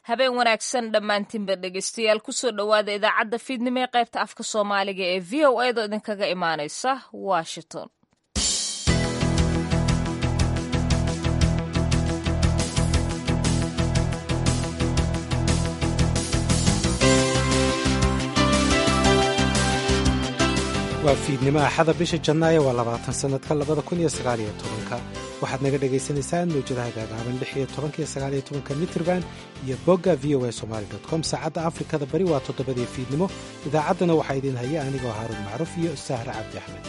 habeen wanaagsan dhammaantiinba dhegeystayaal kusoo dhowaada idaacadda fiidnimo ee qaybta afka soomaaliga ee v o edo idinkaga imaaneysa washington waa fiidnimo axada bisha janaayo waa labaatan sannadka labada kun iyo sagaaliyo tobanka waxaad naga dhagaysanaysaan mawjadaha gaagaaban lix iyo tobanka iyo sagaaliyo tobanka mitrban iyo bogga v o a somaali dot com saacadda afrikada bari waa toddobadii fiidnimo idaacaddana waxaa idiin haya anigoo haaruun macruuf iyo sahre cabdi axmed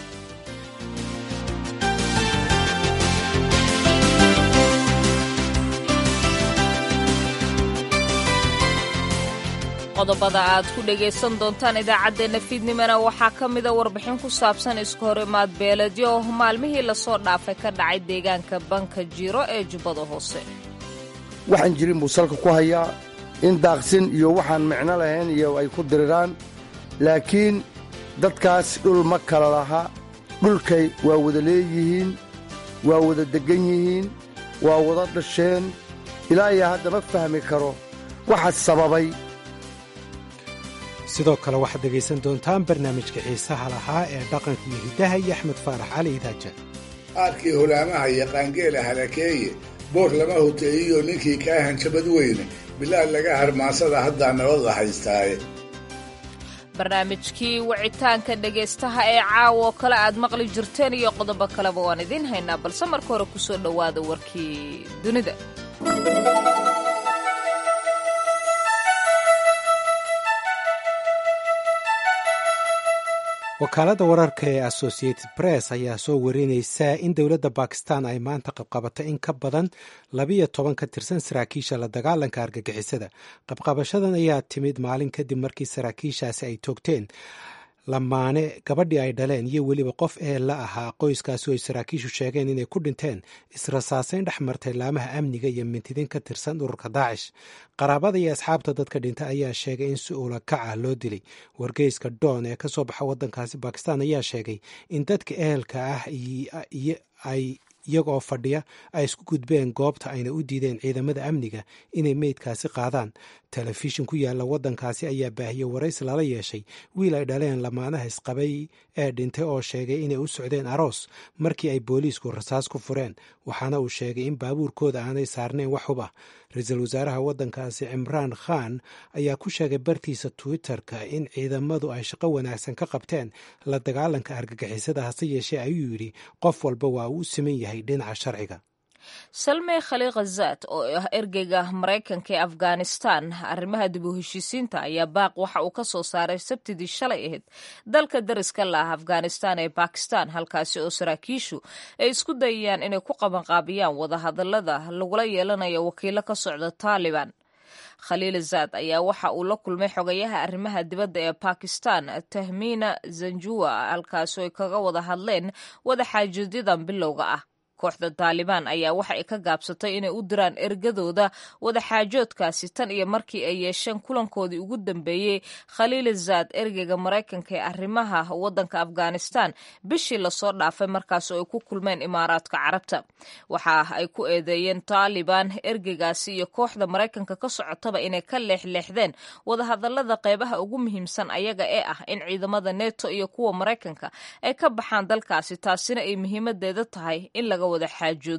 qodobada aad ku dhagaysan doontaan idaacaddeenna fiidnimona waxaa ka mida warbixin ku saabsan iska hor imaad beeledyo oo maalmihii lasoo dhaafay ka dhacay deegaanka banka jiro ee jubbada hoose waxaan jirin buu salka ku hayaa in daaqsin iyo waxaan micno lahayn iyo ay ku diriraan laakiin dadkaas dhul ma kala laha dhulkay waa wada leeyihiin waa wada deggan yihiin waa wada dhasheen ilaa iyo hadda ma fahmi karo waxa sababay sidoo kale waxaad dhegaysan doontaan barnaamijka xiisaha lahaa ee dhaqanka iyo hiddaha iyo axmed faarax cali idaaja aarkii holaamaha iyo qaangeela halakeeye boor lama hoteeyiyo ninkii kaa hanjabad weyne bilaad laga harmaasada haddaa nabada haystaaye barnaamijkii wicitaanka dhegaystaha ee caawo kale aad maqli jirteen iyo qodobo kaleba waan idiin haynaa balse marka hore ku soo dhowaada warkii dunida wakaaladda wararka ee associated press ayaa soo warinaysa in dowladda bakistan ay maanta qabqabatay in ka badan labiyo toban ka tirsan saraakiisha la dagaalanka argagixisada qabqabashadan ayaa timid maalin kadib markii saraakiishaasi ay toogteen lamaane gabadhii ay dhaleen iyo weliba qof ee la ahaa qoyskaasi oo ay saraakiishu sheegeen inay ku dhinteen israsaasayn dhex martay laamaha amniga iyo mintidin ka tirsan ururka daacish qaraabada iyo asxaabta dadka dhintay ayaa sheegay in si uula kac ah loo dilay wargeyska doon ee ka soo baxa waddankaasi bakistan ayaa sheegay in dadka ehelka ah ay iyagoo fadhiya ay isku gudbeen goobta ayna u diideen ciidamada amniga inay meydkaasi qaadaan telefishin ku yaalla waddankaasi ayaa baahiyey waraysi lala yeeshay wiil ay dhaleen lamaanaha isqabay ee dhintay oo sheegay inay u socdeen aroos markii ay booliisku rasaas ku fureen waxaana uu sheegay in baabuurkooda aanay saarnayn wax hub ah ra-iisul wasaaraha waddankaasi cimraan khan ayaa ku sheegay bartiisa twitter-ka in ciidamadu ay shaqo wanaagsan ka qabteen la dagaalanka argagixisada hase yeeshee ayuu yidhi qof walba waa uu u siman yahay dhinaca sharciga salmey khaliikhazaad oo ah ergeyga maraykanka ee afghanistan arrimaha dib u heshiisiinta ayaa baaq waxa uu ka soo saaray sabtidii shalay ahayd dalka dariska laah afghanistan ee bakistan halkaasi oo saraakiishu ay isku dayayaan inay ku qabanqaabiyaan wadahadalada lagula yeelanayo wakiilo ka socda taaliban khaliil zaad ayaa waxa uu la kulmay xogayaha arrimaha dibadda ee bakistan tahmiina zanjua halkaasoo ay kaga wada hadleen wadaxaajoodyadan bilowga ah kooxda taalibaan ayaa waxa ay ka gaabsatay inay u diraan ergadooda wadaxaajoodkaasi tan iyo markii ay yeesheen kulankoodii ugu dambeeyey khaliil zaad ergeyga maraykanka ee arrimaha waddanka afghanistan bishii lasoo dhaafay markaas oo ay ku kulmeen imaaraadka carabta waxa ay ku eedeeyeen taalibaan ergeygaasi iyo kooxda maraykanka ka socotaba inay ka leexleexdeen wadahadalada qeybaha ugu muhiimsan ayaga ee ah in ciidamada neto iyo kuwa maraykanka ay ka baxaan dalkaasi taasina ay muhiimadeeda tahay in laga wada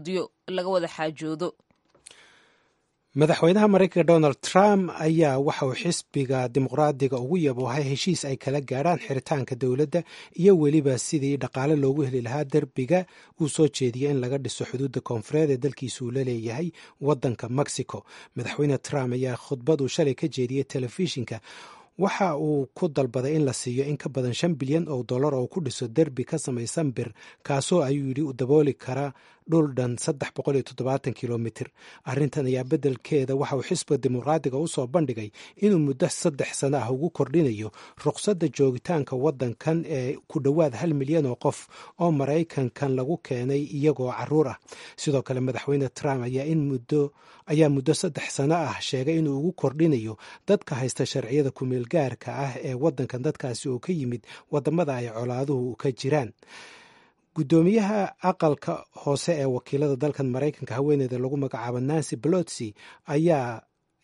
xaajoodo madaxweynaha maraykanka donald trump ayaa waxa uu xisbiga dimuqraadiga ugu yaboohay heshiis ay kala gaadhaan xiritaanka dowladda iyo weliba sidii dhaqaale loogu heli lahaa derbiga uu soo jeediyay in laga dhiso xuduudda koonfureed ee dalkiisa uu la leeyahay waddanka mexico madaxweyne trump ayaa khudbaduu shalay ka jeediyey telefishinka waxa uu ku dalbaday in la siiyo in ka badan shan bilyan oo dollar oo ku dhiso derbi ka samaysan bir kaasoo ayuu yidhi u dabooli kara dhul dhan saddex boqol iyo toddobaatan kilomitir arrintan ayaa beddelkeeda waxa uu xisbiga dimuqraadiga u soo bandhigay inuu muddo saddex sano ah ugu kordhinayo ruqsadda joogitaanka waddankan ee ku dhowaad hal milyan oo qof oo maraykankan lagu keenay iyagoo caruur ah sidoo kale madaxweyne trump ayaa in muddo ayaa muddo saddex sano ah sheegay inuu ugu kordhinayo dadka haysta sharciyada kumeel gaarka ah ee waddankan dadkaasi oo ka yimid waddamada ay colaaduhu ka jiraan guddoomiyaha aqalka hoose ee wakiilada dalkan maraykanka haweeneyda lagu magacaabo nancy pelosi ayaa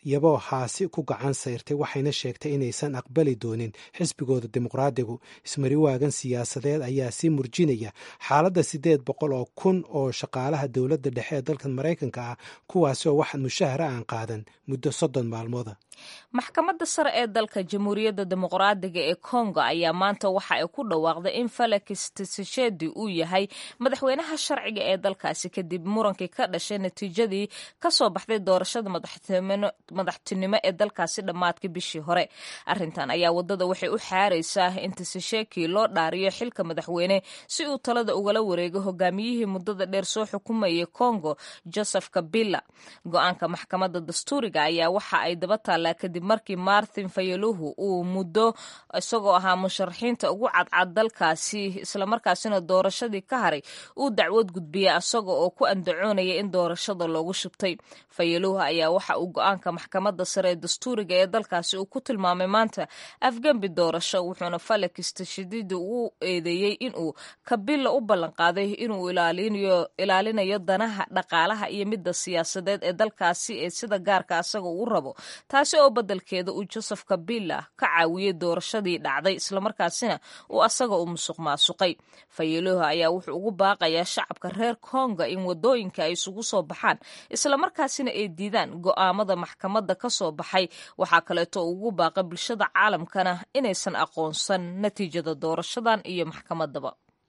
iyagoo haasi ku gacan sayrtay waxayna sheegtay inaysan aqbali doonin xisbigooda dimuqraadigu ismariwaagan siyaasadeed ayaa sii murjinaya xaaladda siddeed boqol oo kun oo shaqaalaha dowladda dhexe ee dalkan maraykanka ah kuwaasi oo wax mushahara aan qaadan muddo soddon maalmooda maxkamadda sare ee dalka jamhuuriyadda dimuqraadiga ee kongo ayaa maanta waxa ay ku dhawaaqday in felix tshisekedi uu yahay madaxweynaha sharciga ee dalkaasi kadib murankii ka dhashay natiijadii kasoo baxday doorashada madaxtinimo ee dalkaasi dhammaadkii bishii hore arintan ayaa wadada waxay u xaaraysaa in tsisheki loo dhaariyo xilka madaxweyne si uu talada ugala wareego hogaamiyihii muddada dheer soo xukumayay kongo joseph kabila go-aanka maxkamadda dastuuriga ayaa waxa ay daba taallaa kadib markii martin fayaluhu uu muddo isagoo ahaa musharaxiinta ugu cadcad dalkaasi islamarkaasina doorashadii ka haray uu dacwad gudbiyay isaga oo ku andacoonaya in doorashada loogu shubtay fayaluhu ayaa waxa uu go-aanka maxkamadda sare ee dastuuriga ee dalkaasi uu ku tilmaamay maanta afgembi doorasho wuxuuna felix tashadiidi u eedeeyey inuu kabila u ballanqaaday inuu ilaalinayo danaha dhaqaalaha iyo midda siyaasadeed ee dalkaasi ee sida gaarka asaga uu rabo taasi oo beddelkeeda uu joseph kabila ka caawiyey doorashadii dhacday islamarkaasina uu asaga u musuq maasuqay fayeloha ayaa wuxuu ugu baaqayaa shacabka reer konga in wadooyinka ay isugu soo baxaan islamarkaasina ay diidaan go'aamada maxkamadda ka soo baxay waxaa kaleeto ugu baaqay bulshada caalamkana inaysan aqoonsan natiijada doorashadan iyo maxkamaddaba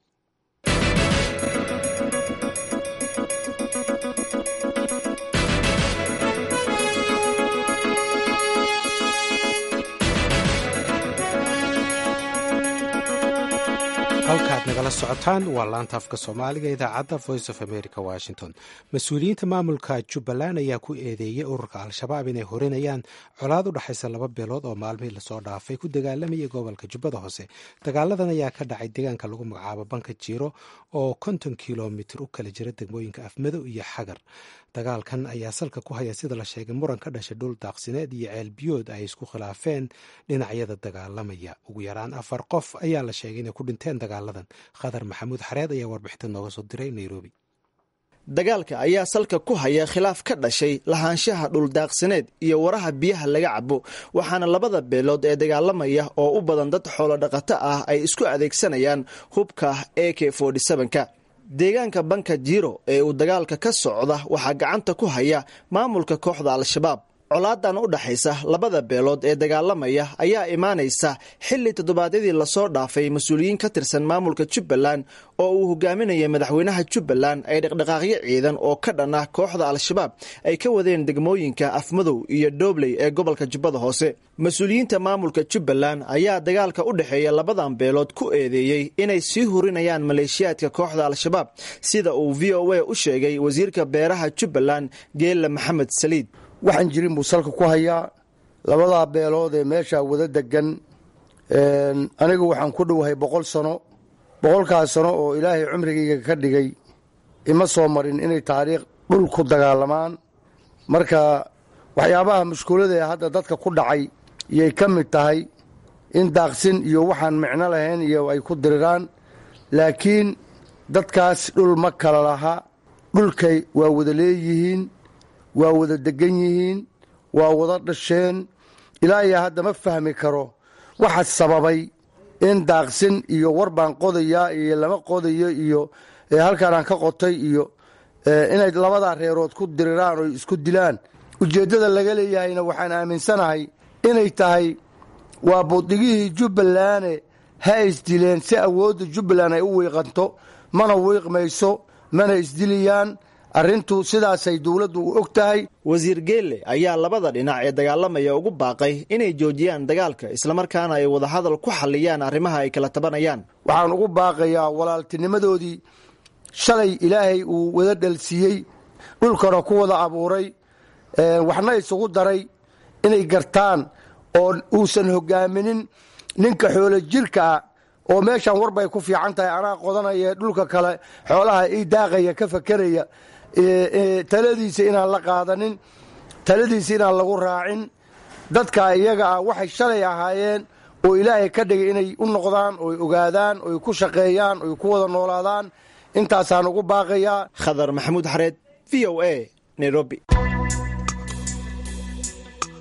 halkaad nagala socotaan waa laanta afka soomaaliga idaacadda voice of america washington mas-uuliyiinta maamulka jubbaland ayaa ku eedeeyey ururka al-shabaab inay horinayaan colaad u dhexaysa laba beelood oo maalmihii lasoo dhaafay ku dagaalamayay gobolka jubbada hoose dagaaladan ayaa ka dhacay deegaanka lagu magacaabo banka jiiro oo konton kilomitir u kala jira degmooyinka afmadow iyo xagar dagaalkan ayaa salka ku haya sida la sheegay muran ka dhashay dhul daaqsineed iyo ceelbiyood ay isku khilaafeen dhinacyada dagaalamaya ugu yaraan afar qof ayaa la sheegay inay ku dhinteen dagaaladan khadar maxamuud xareed ayaa warbixinta nooga soo diray nairobi dagaalka ayaa salka ku haya khilaaf ka dhashay lahaanshaha dhuldaaqsineed iyo waraha biyaha laga cabo waxaana labada beelood ee dagaalamaya oo u badan dad xoolo dhaqato ah ay isku adeegsanayaan hubka a k ka deegaanka banka jiro ee uu dagaalka ka socda waxaa gacanta ku haya maamulka kooxda al-shabaab colaadan u dhaxaysa labada beelood ee dagaalamaya ayaa imaanaysa xilli toddobaadyadii lasoo dhaafay mas-uuliyiin ka tirsan maamulka jubbaland oo uu hogaaminaya madaxweynaha jubbaland ay dhaqdhaqaaqyo ciidan oo ka dhan ah kooxda al-shabaab ay ka wadeen degmooyinka afmadow iyo doobley ee gobolka jubbada hoose mas-uuliyiinta maamulka jubbaland ayaa dagaalka u dhexeeya labadan beelood ku eedeeyey inay sii hurinayaan maleeshiyaadka kooxda al-shabaab sida uu v o a u sheegay wasiirka beeraha jubbaland geella maxamed saliid waxaan jirin buu salka ku hayaa labadaa beelood ee meeshaa wada degan anigu waxaan ku dhowahay boqol sano boqolkaas sano oo ilaahay cumrigayga ka dhigay ima soo marin inay taariikh dhul ku dagaalamaan marka waxyaabaha mushkulada ee hadda dadka ku dhacay iyay ka mid tahay in daaqsin iyo waxaan micno lahayn iyo ay ku diriraan laakiin dadkaas dhul ma kala laha dhulkay waa wada leeyihiin waa wada degan yihiin waa wada dhasheen ilaa iyo hadda ma fahmi karo waxa sababay in daaqsin iyo war baan qodayaa iyo lama qodayo iyo halkaanaan ka qotay iyo inay labadaa reerood ku diriraan oo isku dilaan ujeeddada laga leeyahayna waxaan aaminsanahay inay tahay waa budigihii jubbalande ha isdileen si awoodda jubbaland ay u wiiqanto mana wiiqmayso mana isdilayaan arrintu sidaasay dowladdu u og tahay wasiir geelle ayaa labada dhinac ee dagaalamaya ugu baaqay inay joojiyaan dagaalka islamarkaana ay wadahadal ku xalliyaan arrimaha ay kala tabanayaan waxaan ugu baaqayaa walaaltinimadoodii shalay ilaahay uu wada dhalsiiyey dhulkana ku wada abuuray waxna isugu daray inay gartaan oo uusan hogaaminin ninka xoolo jirka ah oo meeshan warbay ku fiican tahay anaa qodanaya dhulka kale xoolaha ii daaqaya ka fakeraya taladiisa inaan la qaadanin taladiisa inaan lagu raacin dadka iyaga ah waxay shalay ahaayeen oo ilaahay ka dhigay inay u noqdaan oy ogaadaan oy ku shaqeeyaan oy ku wada noolaadaan intaasaan ugu baaqayaa khadar maxamuud xareed v o a nairobi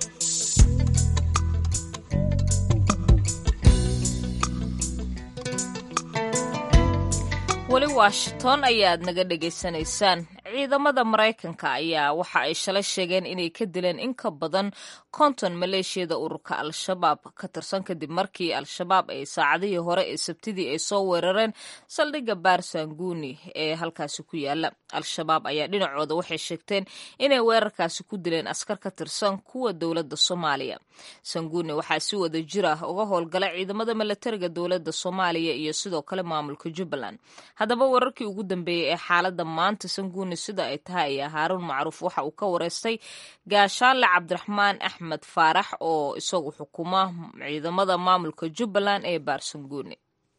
washington ayaad naga dhegaysanaysaan ciidamada maraykanka ayaa waxa ay shalay sheegeen inay ka dileen in ka badan konton maleeshiyada ururka al-shabaab ka tirsan kadib markii al-shabaab ay saacadihii hore ee sabtidii ay soo weerareen saldhigga baarsanguuni ee halkaasi ku yaala al-shabaab ayaa dhinacooda waxay sheegteen inay weerarkaasi ku dileen askar ka tirsan kuwa dowladda soomaaliya sanguuni waxaa si wada jir ah uga howlgala ciidamada milatariga dowladda soomaaliya iyo sidoo kale maamulka jubbaland haddaba wararkii ugu dambeeyey ee xaaladda maanta sanguuni sida ay tahay ayaa haaruun macruuf waxa uu ka wareystay gaashaanle cabdiraxmaan axmed faarax oo isagu xukuma ciidamada maamulka jubbaland ee baarsanguuni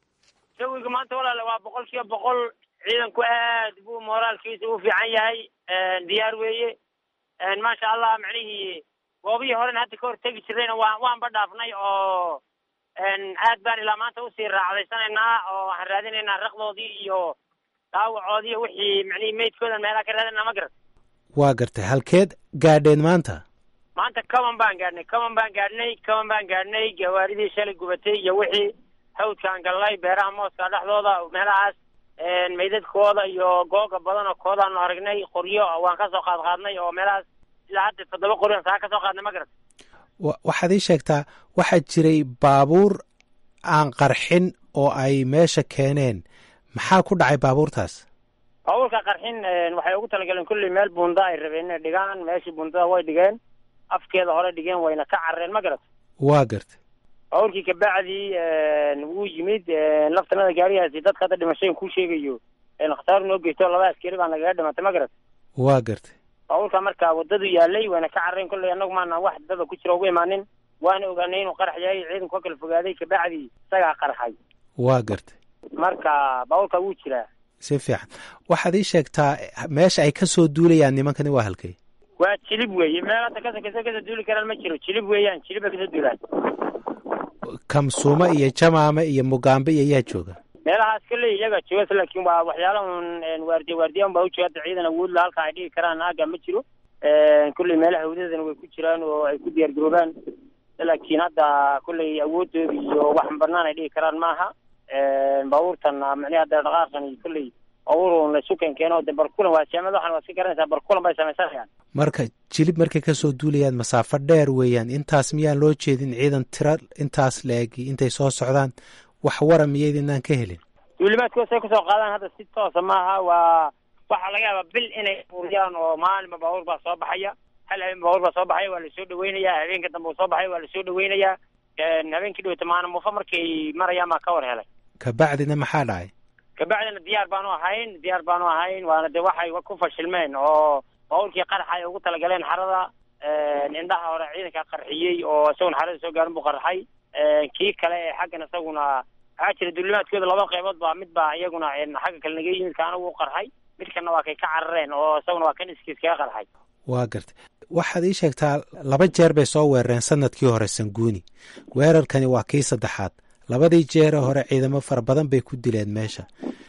jawiga maanta walaale waa boqol kiiba boqol ciidanku aad buu mooraalkiisa u fiican yahay diyaar weeye maasha allah macnihii goobihii horena hadda ka hor tegi jirayna waa waanba dhaafnay oo aad baan ilaa maanta usii raacdaysanaynaa oo waxaan raadinaynaa raqdoodii iyo dhaawacoodii iyo wixii macnihii meydkoodan meelaha ka raadinaa ma garat waa gartay halkeed gaadheen maanta maanta kaban baan gaadhnay kaban baan gaadhnay kaban baan gaadhnay gawaaridii shalay gubatay iyo wixii hawdkaan gallay beeraha mooska dhexdooda meelahaas meydadkooda iyo googa badan oo koodaanu aragnay qoryo waan kasoo qaad qaadnay oo meelahaas ilaa hadda toddoba qoryo saa kasoo qaadnay ma garat waxaad ii sheegtaa waxaa jiray baabuur aan qarxin oo ay meesha keeneen maxaa ku dhacay baabuurtaas baabuurka qarxin waxay ugu talagaleen kulley meel buunda ay rabeen inay dhigaan meeshii buundada way dhigeen afkeeda hore dhigeen wayna ka carareen ma garat waa gartay baabuurkii kabacdii wuu yimid laftanada gaarigaasi dadka hadda dhimashada kuu sheegayo khasaar noo geysto laba askari baa nagaga dhimatay ma garat waa gartay baabuurka marka wadadu yaalay wayna ka carareen kolley annagu maana wax dada ku jira ugu imaanin waana ogaanay inuu qarax yahay ciidanku ka kala fogaaday kabacdii isagaa qarxay waa gartay marka baabuurka wuu jiraa si fiican waxaad ii sheegtaa meesha ay ka soo duulayaan nimankani waa halkay waa jilib weeye meel hadda kasokasa kasoo duuli karaan ma jiro jilib weeyaan jilib bay kasoo duulaan kamsuuma iyo jamaame iyo mugaambe iyo yaa jooga meelahaas kalley iyaga joogas laakiin waa waxyaala un waardiya waardiyan baa ujooga hadda ciidan awoodla halka ay dhigi karaan aaga ma jiro kulley meelaha hawdadana way ku jiraan oo ay ku diyaar garoobaan laakiin hadda kulley awoodooda iyo wax banaan ay dhigi karaan maaha baabuurtan micnihi hadda dhaqaaqan iyo kulley baabuur la isu keenkeeno de barkulan waa jaamada waxan waa iska garanaysaa barkulan bay samaysanayaan marka jilib markay kasoo duulayaan masaafo dheer weeyaan intaas miyaan loo jeedin ciidan tira intaas la-egi intay soo socdaan wax wara miyaydinaan ka helin duulimaadkooda say kusoo qaadaan hadda si toosa maaha waa waxaa laga yaabaa bil inay uriyaan oo maalinba baabuur baa soo baxaya hal habeen baabuur baa soo baxaya waa lasoo dhaweynayaa habeenka dambe uu soo baxaya waa lasoo dhaweynayaa habeenkii dhaweyta maana muufo markay marayaan baa ka war helay kabacdina maxaa dhacay kabacdina diyaar baanu ahayn diyaar baanu ahayn waana de waxay ku fashilmeen oo baabuurkii qaraxa ay ugu talagaleen xarada indhaha hore ciidanka qarxiyey oo isaguna xarada soo gaarin buu qarxay kii kale ee xaggan isaguna waxaa jira duulimaadkooda laba qaybood baa mid baa iyaguna xagga kale naga yimid kaana wuu qarxay midkana waa kay ka carareen oo isaguna waa kan iskiis kaga qarxay waa gartay waxaad ii sheegtaa laba jeer bay soo weerareen sanadkii hore sanguuni weerarkani waa kii saddexaad labadii jeere hore ciidamo fara badan bay ku dileen meesha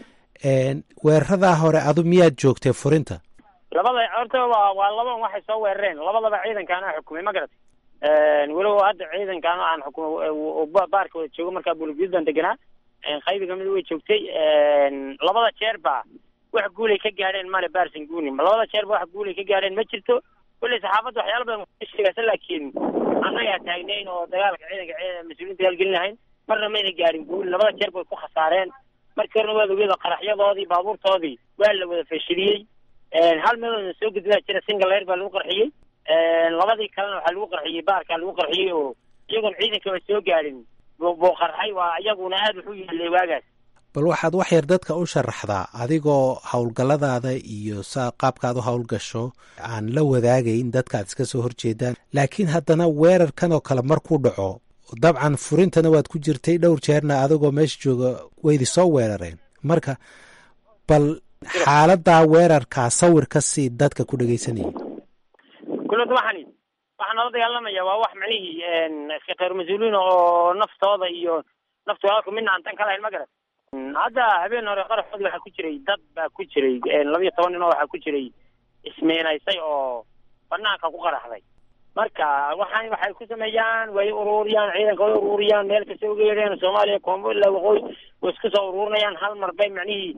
weeraradaa hore adu miyaad joogtay furinta labada horta waa waa laban waxay soo weerareen labadaba ciidankaana xukumay ma garatay weliba hadda ciidankaana aan xukumay baarka wada joogo markaa bulguud baan deganaa qaybi kamid way joogtay labada jeer ba wax guulay ka gaadheen male baarsanguuni labada jeer ba wax guulay ka gaadheen ma jirto kulley saxaafadda waxyaala badan sheegaysa laakiin annagaa taagnayn oo dagaalka ciidanka mas-uuliyiinta dagaalgelin lahayn marna mayna gaadhin guul labada jeer bay ku khasaareen markii horena waad ogeeda qaraxyadoodii baabuurtoodii waa la wada fashiliyey hal meeloodna soo gudbaa jira singaleer baa lagu qarxiyey labadii kalena waxaa lagu qarxiyey baarkaa lagu qarxiyey oo iyagoon ciidankaba soo gaadhin buu qarxay waa iyaguna aada wuxu yeelay waagaas bal waxaad wax yar dadka u sharaxdaa adigoo howlgalladaada iyo saa qaabkaad u howlgasho aan la wadaagayn dadka aad iska soo horjeedaan laakiin haddana weerarkan oo kale markuu dhaco dabcan furintana waad ku jirtay dhowr jeerna adigoo meesha jooga waydi soo weerareen marka bal xaaladaa weerarkaa sawir ka sii dadka ku dhegaysanayay kulada waxani waxaa nala dagaalamaya waa wax macnihii iska kheyr mas-uuliin oo naftooda iyo nafta walaalku midna aan tan ka lahayn ma garat hadda habeen hore qaraxoodi waxaa ku jiray dad baa ku jiray labiyo toban nin oo waxaa ku jiray ismeenaysay oo banaanka ku qaraxday marka waxaan waxay ku sameeyaan way ururiyaan ciidanka way ururiyaan meel kasta uga yeedheen soomaaliya koonfur ilaa waqooyi way isku soo ururinayaan hal mar bay macnihii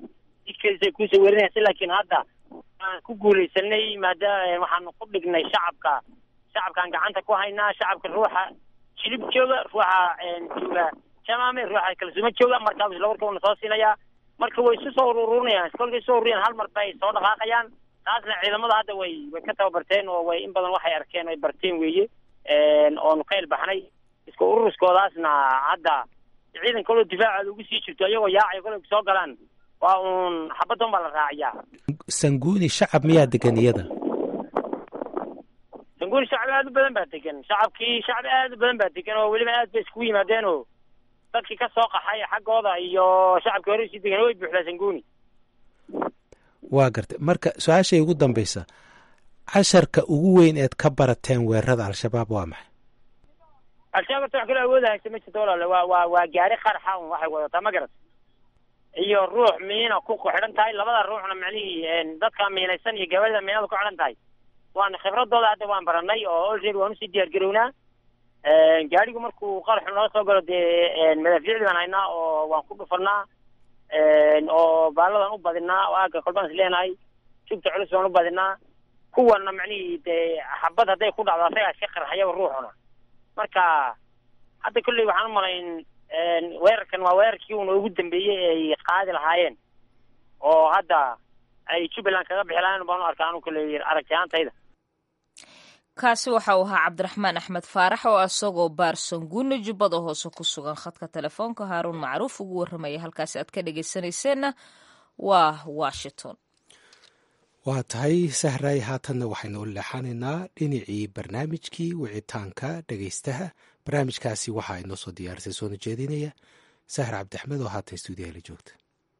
jidkeedisa kusoo werinaysa laakiin hadda aan ku guulaysanay maadaama waxaanu ku dhignay shacabka shacabkaan gacanta ku haynaa shacabka ruuxa jilib jooga ruuxa jooga jamaame ruuxa kalsuuma jooga markaas isla warka una soo siinayaa marka way isu soo ururinayaan kolkay soo ururiyaan hal mar bay soo dhaqaaqayaan taasna ciidamada hadda way way ka tababarteen oo way in badan waxay arkeen ay barteen weeye oonu ka ilbaxnay iska ururuskoodaasna hadda ciidan kaloo difaacaada ugu sii jirto iyagoo yaacay kolay soo galaan waa uun xabaddan baa la raaciyaa sanguuni shacab miyaa degan iyada sanguuni shacbi aad u badan baa degan shacabkii shacbi aad u badan baa degan oo weliba aad bay iskugu yimaadeen oo dadkii ka soo qaxay xaggooda iyo shacabkii hore usii degan way buuxdaa sanguuni waa gartay marka su-aashay ugu dambaysa casharka ugu weyn eed ka barateen weerarada al-shabaab waa maxay al-shabaab horta wax kale awooda haysa ma jirto walaale waa waa waa gaari qarxa un waxay wadataa ma garat iyo ruux miina ku xidhan tahay labada ruuxna macnihii dadka miinaysan iyo gabarida miinada ku xidhan tahay waana khibradooda hadda waan baranay oo already waan usii diyaar garownaa gaarigu markuu qaraxu nala soo galo dee madaafiicdii baan haynaa oo waan ku dhufanaa oo baaladan u badinaa oo aagga kolbaan is leenahay jugta culus baan u badinaa kuwana macnihii dee xabad hadday ku dhacdo asagaa iska qarxayaba ruuxuna marka hadda kolley waxaan u malayn weerarkan waa weerarkii uuna ugu dambeeyey ay qaadi lahaayeen oo hadda ay jubbaland kaga bixi lahayen baan u arkaa anu kolley aragti ahaantayda kaasi waxa uu ahaa cabdiraxmaan axmed faarax oo isagoo baarsanguuna jubbada hoose ku sugan khadka telefoonka haaruun macruuf ugu warramaya halkaasi aad ka dhegaysanayseena waa washington waa tahay sahray haatanna waxaynu u leexanaynaa dhinacii barnaamijkii wicitaanka dhegaystaha barnaamijkaasi waxaa inoo soo diyaarisay soona jeedinaya sahar cabdixmed oo haatan stuudiyaha la joogta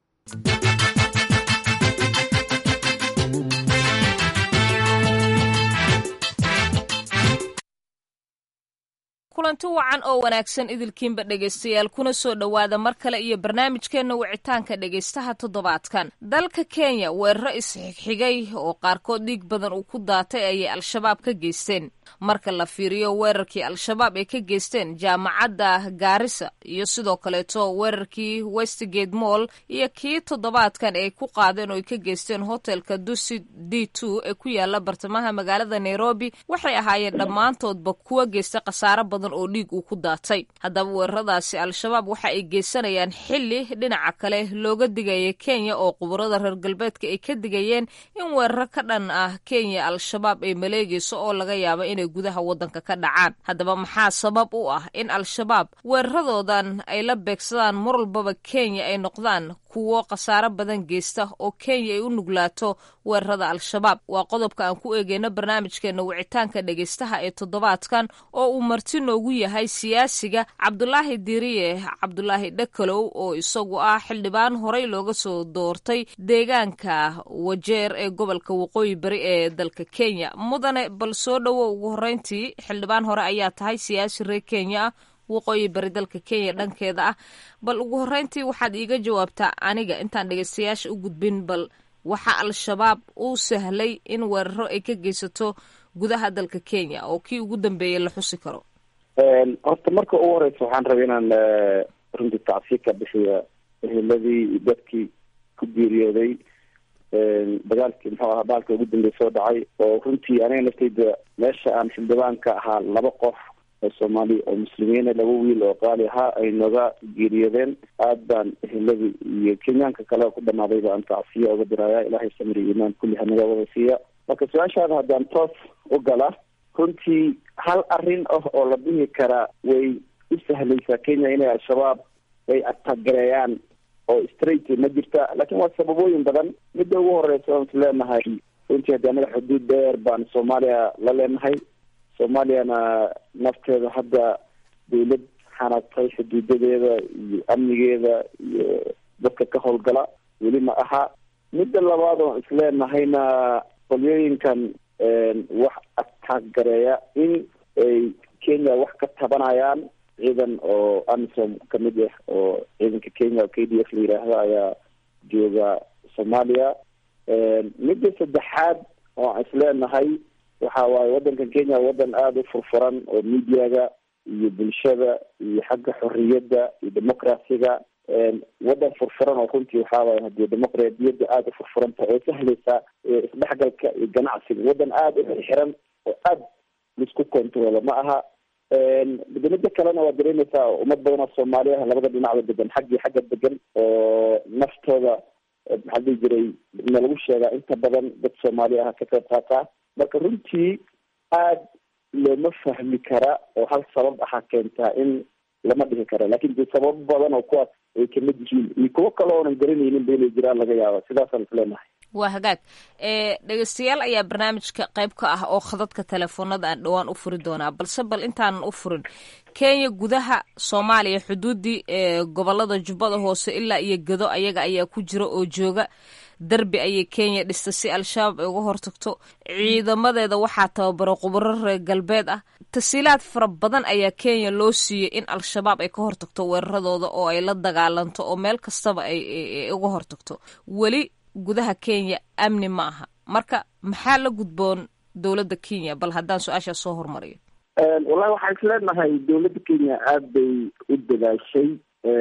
kulanti wacan oo wanaagsan idilkiinba dhegaystayaal kuna soo dhowaada mar kale iyo barnaamijkeenna wicitaanka dhegaystaha toddobaadkan dalka kenya weeraro isxigxigay oo qaarkood dhiig badan uu ku daatay ayay al-shabaab ka geysteen marka la fiiriyo weerarkii al-shabaab ay ka geysteen jaamacadda gaarisa iyo sidoo kaleeto weerarkii westgate moll iyo kii toddobaadkan ay ku qaadeen oo ay ka geysteen hotelka dusi d two ee ku yaala bartamaha magaalada nairobi waxay ahaayeen dhammaantoodba kuwa geysta khasaaro badan oo dhiig uu ku daatay haddaba weeraradaasi al-shabaab waxa ay geysanayaan xili dhinaca kale looga digaya kenya oo quburada reer galbeedka ay ka digayeen in weeraro ka dhan ah kenya al-shabaab ay maleegayso oo laga yaabo inay gudaha waddanka ka dhacaan haddaba maxaa sabab u ah in al-shabaab weeraradoodan ay la beegsadaan mar walbaba kenya ay noqdaan kuwo khasaaro badan geysta oo kenya ay u nuglaato weerarada al-shabaab waa qodobka aan ku eegeyno barnaamijkeena wicitaanka dhegaystaha ee toddobaadkan oo uu marti noogu yahay siyaasiga cabdulaahi diriye cabdulaahi dhakalow oo isagu ah xildhibaan horey looga soo doortay deegaanka wajeer ee gobolka waqooyi bari ee dalka kenya mudane bal soo dhowo ugu horreyntii xildhibaan hore ayaa tahay siyaasi reer kenya ah waqooyi bari dalka kenya dhankeeda ah bal ugu horreyntii waxaad iiga jawaabtaa aniga intaan dhegaystayaasha u gudbin bal waxa al-shabaab uu sahlay in weeraro ay ka geysato gudaha dalka kenya oo kii ugu dambeeyay la xusi karo horta marka ugu horeysa waxaan rabay inaan runtii tacsiir ka bixiya eheladii iyo dadkii ku geeriyooday dagaalkii muxuu ahaa baalka ugu dambeey soo dhacay oo runtii aniga naftayda meesha aan xildhibaanka ahaa laba qof oo soomaali oo muslimiina laba wiil oo qaali ahaa ay nooga geeriyoodeen aad baan eheladii iyo kenyaanka kale ku dhamaaday baan tacsiya uga diraya ilaahay samri iimaan kulli hanaga wada siiya marka su-aashaada haddaan toos u gala runtii hal arrin ah oo la dhihi karaa way u sahlaysaa kenya inay al-shabaab ay atagareeyaan oo straight ma jirta laakiin waa sababooyin badan midda ugu horeysa oon is leenahay runtii haddii anaga xuduud dheer baan soomaaliya la leenahay soomaaliyana nafteeda hadda dawlad xanaagtay xuduudadeeda iyo amnigeeda iyo dadka ka howlgala weli ma aha midda labaad oon isleenahayna qolyooyinkan wax ataagareeya in ay kenya wax ka tabanayaan ciidan oo amisom kamid ah oo ciidanka kenya oo k d f la yidhaahdo ayaa jooga soomaaliya midda saddexaad oo aan isleenahay waxa waaye waddankan kenya waddan aada u furfuran oo mediaga iyo bulshada iyo xagga xorriyadda iyo democraciga waddan furfuran oo runtii waxaa waaya hadii dimuqraadiyadda aada u furfuran tahay oo sahlaysa isdhexgalka iyo ganacsiga waddan aada u xiran oo aada laisku controlo ma aha midda kalena waa dareemaysaa ummad badan oo soomaali ah labada dhinacba degan xag iyo xagga degan oo naftooda maxaa dhihi jiray na lagu sheegaa inta badan dad soomaali ah ka qayb qaataa marka runtii aada looma fahmi kara oo hal sabab aha keentaa in lama dhihi karo lakin de sababo badan oo kuwaas ay kamid yihiin iyo kuwo kale oonan garanaynin ba inay jiraan laga yaaba sidaasaan isleenahay waa hagaag dhegeystayaal ayaa barnaamijka qayb ka ah oo khadadka telefoonada aan dhowaan u furi doonaa balse bal intaanan u furin kenya gudaha soomaaliya xuduudii gobolada jubbada hoose ilaa iyo gedo ayaga ayaa ku jira oo jooga derbi ayay kenya dhista si al-shabaab ay uga hortagto ciidamadeeda waxaa tababaro khubaro reer galbeed ah tasiilaad fara badan ayaa kenya loo siiyey in al-shabaab ay ka hortagto weeraradooda oo ay la dagaalanto oo meel kastaba ay uga hortagto weli gudaha kenya amni ma aha marka maxaa la gudboon dowladda kenya bal haddaan su-aashaas soo hormariyo wallahi waxaan isleenahay dowladda kenya aada bay u dadaashay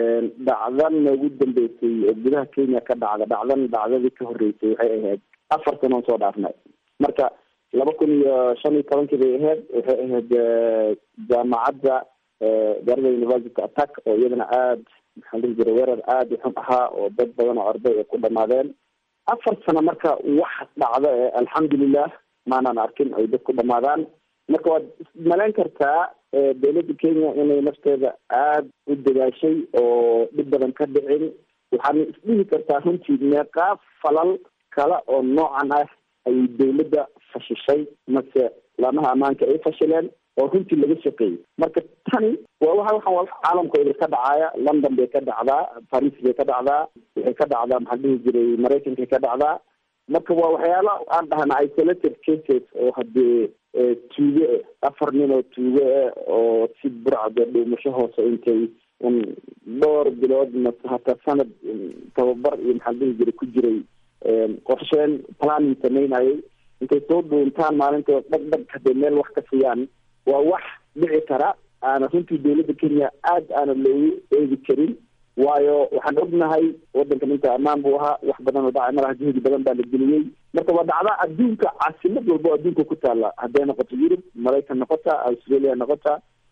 dhacdan ugu dambeysay oo gudaha kenya ka dhacda dhacdan dhacdadii ka horreysay waxay ahayd afar sanoon soo dhaafnay marka laba kun iyo shan iyo tobankii bay ahayd waxay ahayd jaamacadda garada university attack oo iyadana aada maxaan dhihi jiray weerar aada u xun ahaa oo dad badan oo arday ay ku dhamaadeen afar sano marka wax dhacda ee alxamdulilah maanaan arkin ay dad ku dhamaadaan marka waad ismalayn kartaa dowladda kenya inay nafteeda aada u dadaashay oo dhib badan ka dhicin waxaana isdhihi kartaa runtii meeqaa falal kale oo noocan ah ayay dowladda fashishay mase laamaha ammaanka ay fashileen oo runtii laga shaqeeyey marka tani waa waa waxaan waa caalamka idil ka dhacaaya london bay ka dhacdaa paris bay ka dhacdaa waxay ka dhacdaa maxaa dhihi jiray maraykankay ka dhacdaa marka waa waxyaala aan dhahna isolated cases oo hadee tuuge afar nin oo tuuge ah oo si burcda dhuumasho hoose intay un dhowr bilood mase hataa sanad tababar iyo maxaa dhihi jiray ku jiray qorsheen planning samaynayay intay soo dhuuntaan maalinta dhag dhag hadee meel wax ka siiyaan waa wax dhici kara aana runtii dowladda kenya aada aana loogu eegi karin waayo waxaan ognahay wadankan inta ammaan buu ahaa wax badan oo dhacay malaha juhdi badan baa la geliyey marka waa dhacda adduunka caasimad walba oo adduunka ku taala hadday noqoto yurub maraykan noqota australia noqota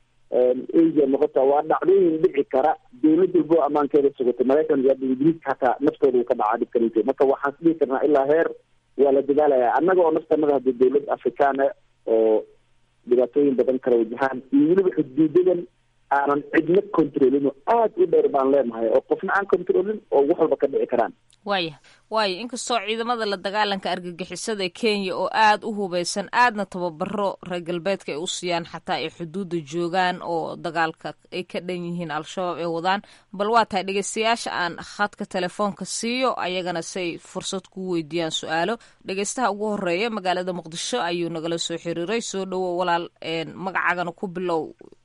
asia noqota waa dhacdooyin dhici kara dowlad walba oo ammaankeeda sugata maraykan iyo ingiriiska hataa naftooda uu ka dhacaa dhibkanita marka waxaan is dhihi karnaa ilaa heer waa la dadaalaya annaga oo naftanada hadii dowlad afrikaan ah oo dhibaatooyin badan kala wajahaan iyo weliba xuduudadan aanan cidna controlin oo aada u dheer baan leenahay oo qofna aan controlin oo wax walba ka dhici karaan waaya waayo inkastoo ciidamada la dagaalanka argagixisada kenya oo aada u hubeysan aadna tababaro reer galbeedka ay u siiyaan xataa ay xuduudda joogaan oo dagaalka ay ka dhan yihiin al-shabaab ay wadaan bal waa tahay dhegeystayaasha aan khadka telefoonka siiyo ayagana say fursad ku weydiiyaan su-aalo dhegeystaha ugu horeeya magaalada muqdisho ayuu nagala soo xiriiray soo dhowo walaal magacaagana ku bilow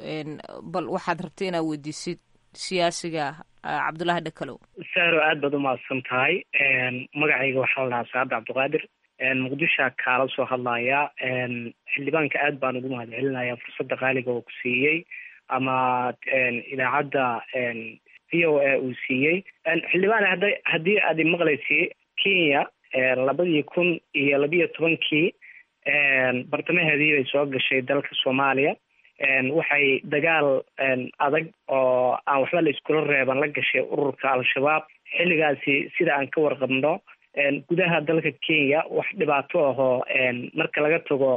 bal waxaad rabtay inaad weydiisid siyaasiga cabdullaahi dhakalow sahro aad baad umahadsan tahay magacayga waxaa la dhahaa saacad cabdiqaadir muqdishoa kaala soo hadlaya xildhibaanka aad baan ugu mahad celinaya fursadda qaaliga oo ku siiyey ama idaacadda v o a uu siiyey xildhibaan hada haddii aad imaqlaysi kenya labadii kun iyo labiyo tobankii bartamaheedii bay soo gashay dalka soomaaliya waxay dagaal adag oo aan waxba la iskula reeban la gashay ururka al-shabaab xilligaasi sida aan ka warqabno gudaha dalka kenya wax dhibaato ahoo marka laga tago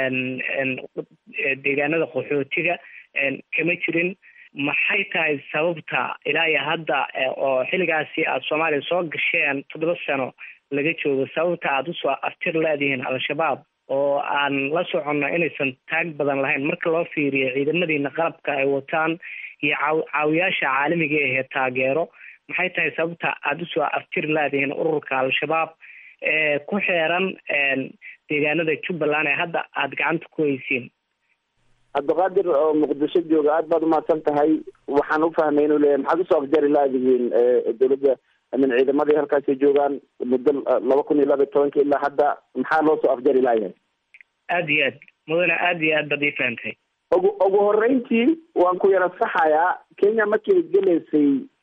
deegaanada qaxootiga kama jirin maxay tahay sababta ilaa iyo hadda oo xilligaasi aada soomaaliya soo gasheen toddoba sano laga joogo sababta aada usoo aftir leedihiin al-shabaab oo aan la soconno inaysan taag badan lahayn marka loo fiiriyo ciidamadiina qalabka ay wataan iyo caaw caawiyaasha caalamiga ahee taageero maxay tahay sababta aada usoo aftir leedihiin ururka al-shabaab ee ku xeeran deegaanada jubbaland ee hadda aada gacanta ku haysiin cabdiqaadir oo muqdisho jooga aad baad umahadsan tahay waxaan ufahmay inuu leeyahay maxaad usoo afjari laadihiin dowladda min ciidamadii halkaasay joogaan muddo laba kun iyo laba iyo tobanka ilaa hadda maxaa loo soo afjari laayahay aad iyo aad mudane aad iyo aad baad ii fahamtay ugu ugu horeyntii waan ku yara saxayaa kenya markay gelaysay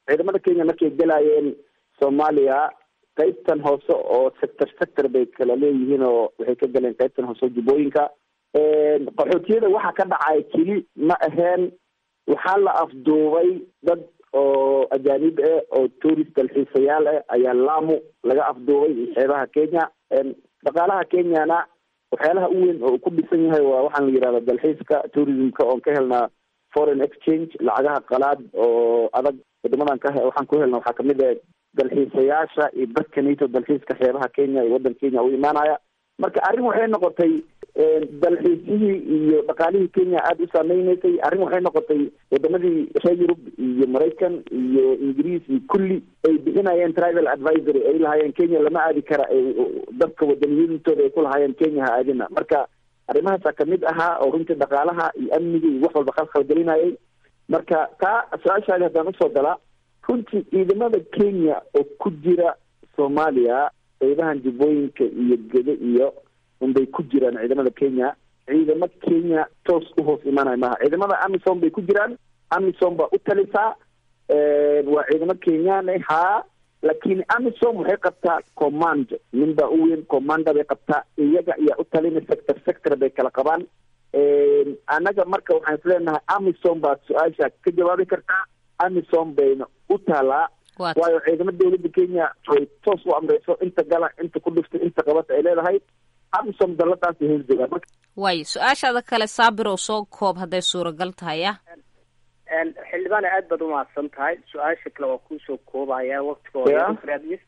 ciidamada kenya markay gelaayeen soomaaliya qaybtan hoose oo sector sector bay kala leeyihiin oo waxay ka galeen qaybtan hoose oo jubbooyinka qaxootiyada waxa ka dhacay keli ma aheen waxaa la afduubay dad oo ajaanib ah oo tourist dalxiisayaal ah ayaa lamu laga afduubay xeebaha kenya dhaqaalaha kenyana waxyaalaha u weyn oo ku dhisan yahay waa waxaan la yihahda dalxiiska tourismka oon ka helnaa foreign exchange lacagaha qalaad oo adag wadamadan ka waxaan ku helna waxaa kamid ah dalxiisayaasha iyo dadka nato dalxiiska xeebaha kenya iyo waddan kenya u imaanaya marka arrin waxay noqotay dalxiisihii iyo dhaqaalihii kenya aada u saameyneysay arrin waxay noqotay wadamadii reer yurub iyo maraykan iyo ingiriis iyo kulli ay bixinayeen travel advisory ay lahaayeen kenya lama aadi kara dadka wadaniyintooda ay ku lahaayeen kenya ha aadina marka arrimahaasaa kamid ahaa oo runtii dhaqaalaha iyo amniga iyo wax walba khalkhalgelinayay marka taa su-aashaadi haddaan usoo galaa runtii ciidamada kenya oo ku jira soomaaliya qeybahan jubbooyinka iyo gede iyo unbay ku jiraan ciidamada kenya ciidamo kenya toos u hoos imaanaya maaha ciidamada amisom bay ku jiraan amisom baa u talisaa waa ciidamo kenyaan haa laakiin amisom waxay qabtaa command nin baa u weyn commanda bay qabtaa iyaga ayaa u talina sector sector bay kala qabaan annaga marka waxaan isleenahay amisom baad su-aasha ka jawaabi kartaa amisom bayna u taalaa waayo ciidamo dawladda kenya way toos u amreyso inta gala inta ku dhiftay inta qabata ay leedahay amisom daladaasi hoosdegaa marka waayo su-aashaada kale saabir oo soo koob hadday suuragal tahay ah xildhibaane aad baad umahadsan tahay su-aasha kale waa kuusoo koobaya waktigooda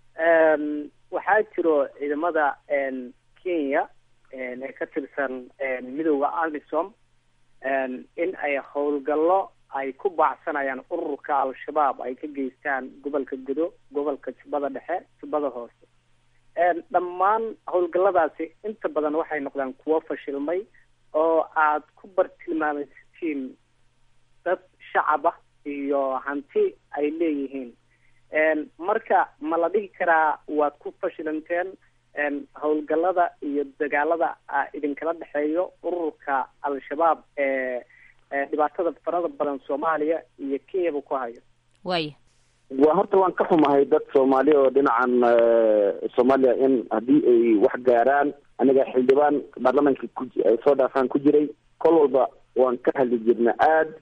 waxaa jiro ciidamada kenya ee ka tirsan midooda amisom in ay howlgallo ay ku baacsanayaan ururka al-shabaab ay ka geystaan gobolka gudo gobolka jubbada dhexe jubbada hoose dhammaan howlgalladaasi inta badan waxay noqdaan kuwo fashilmay oo aad ku bartilmaamaysatiin dad shacab ah iyo hanti ay leeyihiin marka ma la dhihi karaa waad ku fashilanteen howlgallada iyo dagaalada idinkala dhexeeyo ururka al-shabaab ee dhibaatada farada badan soomaaliya iyo kenyaba ku hayo waaya waa horta waan ka xumahay dad soomaali oo dhinacan soomaaliya in haddii ay wax gaaraan aniga xildhibaan baarlamaanka ku ay soo dhaafaan ku jiray kol walba waan ka hadli jirna aad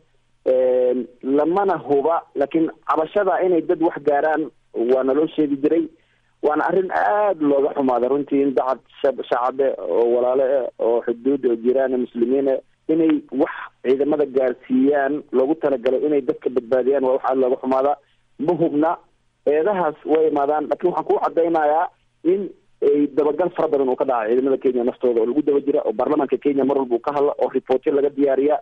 lamana huba laakiin cabashada inay dad wax gaaraan waa naloo sheegi jiray waana arrin aada looga xumaada runtii in dacad shacabe oo walaale ah oo xuduud oo jiraan muslimiin ah inay wax ciidamada gaarsiiyaan loogu talagalay inay dadka badbaadiyaan waa wax aada looga xumaada ma hubna eedahaas way imaadaan laakiin waxaan kuu cadaynayaa in ay dabagal fara badan uu ka dhacay ciidamada kenya naftooda oo lagu daba jira oo baarlamaanka kenya mar walba uu ka hadla oo reportyo laga diyaariya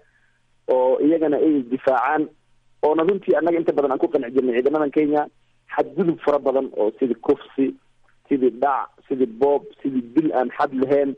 oo iyagana ay isdifaacaan oona runtii annaga inta badan aan ku qanci jirnay ciidamadan kenya xadgudub fara badan oo sidii kufsi sidii dhac sidii boob sidii dil aan xad lahayn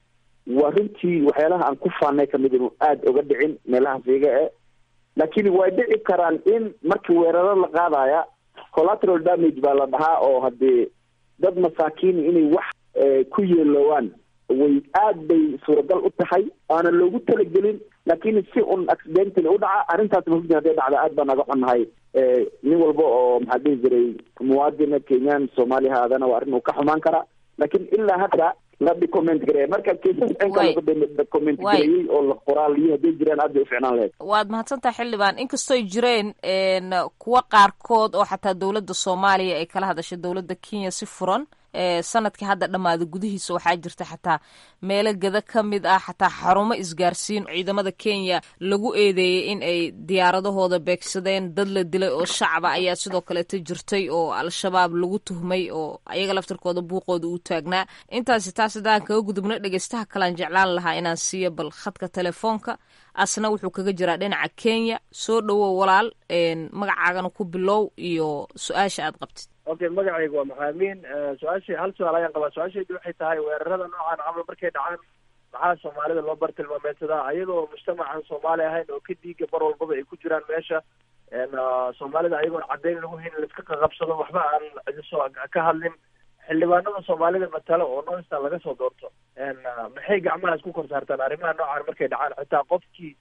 waa runtii waxyaalaha aan ku faanay kamid inuu aada oga dhicin meelahaas iyaga e laakiin way dhici karaan in markii weeraro la qaadaya collateral damage baa la dhahaa oo haddii dad masaakiin inay wax ku yeeloowaan way aad bay suuragal u tahay aana loogu talagelin laakiin si un accidentally u dhaca arrintaas mahugdi haday dhacda aad baan naga xunnahay nin walba oo maxaa dhihi jiray muwaadina kenyan soomaaliya haadana waa arrin uu ka xumaan karaa laakiin ilaa hadda la document gareeya marka kaisas cinka lagu document gareeyey oo la qoraaliyo hadday jiraan aad bay u ficnaan lahayd waad mahadsantahay xildhibaan inkastoy jireen kuwa qaarkood oo xataa dowladda soomaaliya ay kala hadashay dowladda kenya si furan sanadkii hadda dhammaaday gudihiisa waxaa jirta xataa meelo gada ka mid ah xataa xarumo isgaarsiin ciidamada kenya lagu eedeeyey in ay diyaaradahooda beegsadeen dad la dilay oo shacaba ayaa sidoo kaleeta jirtay oo al-shabaab lagu tuhmay oo ayaga laftarkooda buuqooda uu taagnaa intaasi taas haddaan kaga gudubno dhegeystaha kalaan jeclaan lahaa inaan siiyo bal khadka telefoonka asna wuxuu kaga jiraa dhinaca kenya soo dhowow walaal magacaagana ku bilow iyo su-aasha aad qabtid okay magacayga waa maxaamiin su-aashii hal su-aal ayaan qabaa su-aashaydu waxay tahay weerarada noocan camal markay dhacaan maxaa soomaalida loo bartilmaameedsadaa ayadoo mujtamacan soomaali ahayn oo ka dhiiga bar walbaba ay ku jiraan meesha soomaalida ayagoon caddayn lagu hayn laiska qaqabsado waxba aan cidisoo ka hadlin xildhibaanada soomaalida matalo oo noistan laga soo doorto maxay gacmaha isku kor saartaan arrimaha noocan markay dhacaan xitaa qofkii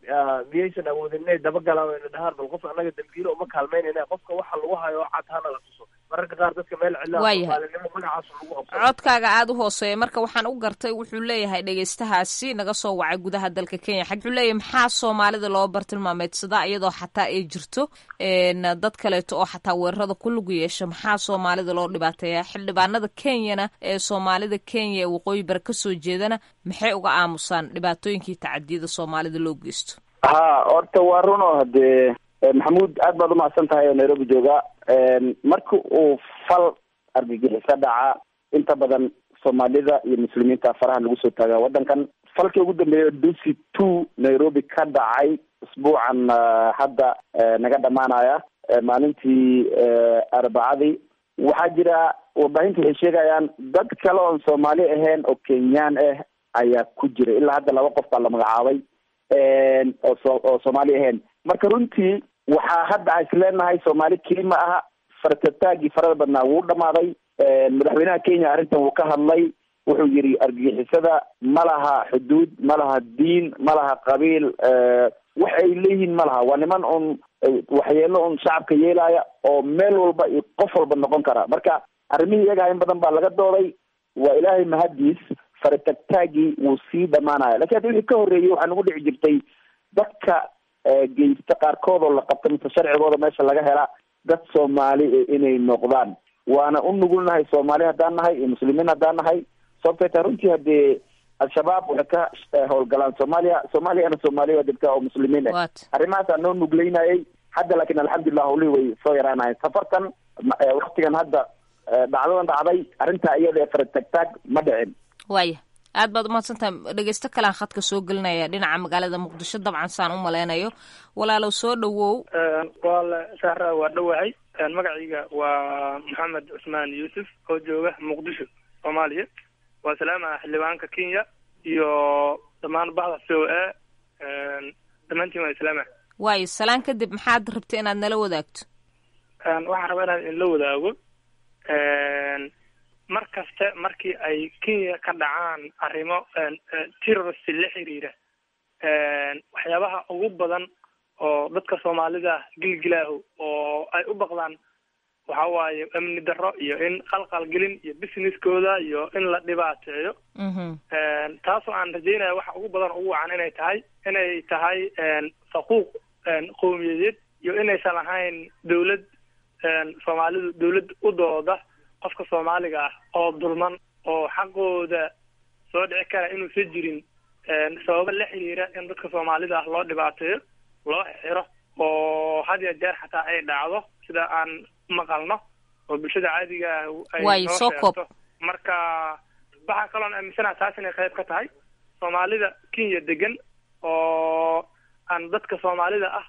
miyaysan awoodin inay dabagalaan o ina dhahaan bal qof annaga dambiilo uma kaalmaynayna qofka waxa lagu hayo oo cad hana la tuso mararka qaar dadka meel cidla soomaalinimo magacaas lagu qabso codkaaga aada u hooseeya marka waxaan u gartay wuxuu leeyahay dhegeystahaasi naga soo wacay gudaha dalka kenya xag wuxuu leeyahay maxaa soomaalida loo bartilmaameedsadaa iyadoo xataa ay jirto dad kaleeto oo xataa weerarada ku lug yeesha maxaa soomaalida loo dhibaateeya xildhibaanada kenyana ee soomaalida kenya ee waqooyi bari kasoo jeedana maxay uga aamusaan dhibaatooyinkii tacadiyada soomaalida loo geysto ha horta waa runo hadee maxamuud aad baad umahadsan tahay oo nairobi jooga marki uu fal argagixiso dhaca inta badan soomaalida iyo muslimiinta faraha lagu soo taagaa waddankan falkii ugu dambeeya dusi two nairobi ka dhacay usbuucan hadda naga dhamaanaya maalintii arbacadii waxaa jira warbaahinta waxay sheegayaan dad kale oon soomaali ahayn oo kenyaan ah ayaa ku jira ilaa hadda laba qof baa la magacaabay oo so oo soomaali ahayn marka runtii waxaa hadda is leenahay soomaali keli ma aha fartataagii farada badnaa wuu dhamaaday madaxweynaha kenya arrintan wuu ka hadlay wuxuu yidhi argagixisada ma laha xuduud ma laha diin ma laha qabiil wax ay leeyihiin ma laha waa niman un waxyeelo un shacabka yeelaya oo meel walba iyo qof walba noqon kara marka arrimihii iyagaa in badan baa laga dooday waa ilaahay mahadiis faratagtaagii wuu sii dhamaanaya lakin haddi wixii ka horreeyey waxaa nagu dhici jirtay dadka geysta qaarkood oo la qabta mise sharcigooda meesha laga hela dad soomaali inay noqdaan waana u nugulnahay soomaali haddaan nahay iyo muslimiin haddaan nahay sababtay tahay runtii haddee al-shabaab waxay ka howlgalaan soomaaliya soomaaliyana soomaaliya waa degta oo muslimiin ah arrimahaasaa noo nugleynayay hadda laakin alxamdulilah howlihii way soo yaraanayen safartan waktigan hadda dhacdadan dhacday arrintaa iyada ee faratagtaag ma dhicin waaya aad baad umahadsantahay dhegeysto kalean khadka soo gelinaya dhinaca magaalada muqdisho dabcan saan u maleynayo walaalow soo dhawow waale sahra waa dhowahay magacayga waa maxamed cusmaan yuusuf oo jooga muqdisho soomaaliya waa salaamaha xildhibaanka kenya iyo dhammaan bahda c o a dhammaantiin waa islaama waayo salaan kadib maxaad rabta inaad nala wadaagto waxaan rabaa inaan inla wadaago mar kaste markii ay kenya ka dhacaan arrimo terrorist la xiriira waxyaabaha ugu badan oo dadka soomaalida gilgilaaho oo ay u baqdaan waxa waaye amni darro iyo in qalqalgelin iyo businesskooda iyo in la dhibaateeyo taasoo aan rajeynaya waxa ugu badan ugu wacan inay tahay inay tahay faquuq qowmiyadeed iyo inaysan ahayn dawlad soomaalidu dawlad u dooda qofka soomaaliga ah oo dulman oo xaqooda soo dhici kara inuusan jirin sababo la xiriira in dadka soomaalida ah loo dhibaateeyo loo xiro oo had ya jeer xataa ay dhacdo sida aan maqalno oo bulshada caadiga ay Waay, noo soo koob. sheegto marka waxaa kaloon aaminsanaha taas inay qayb ka tahay soomaalida kenya degan oo aan dadka soomaalida ah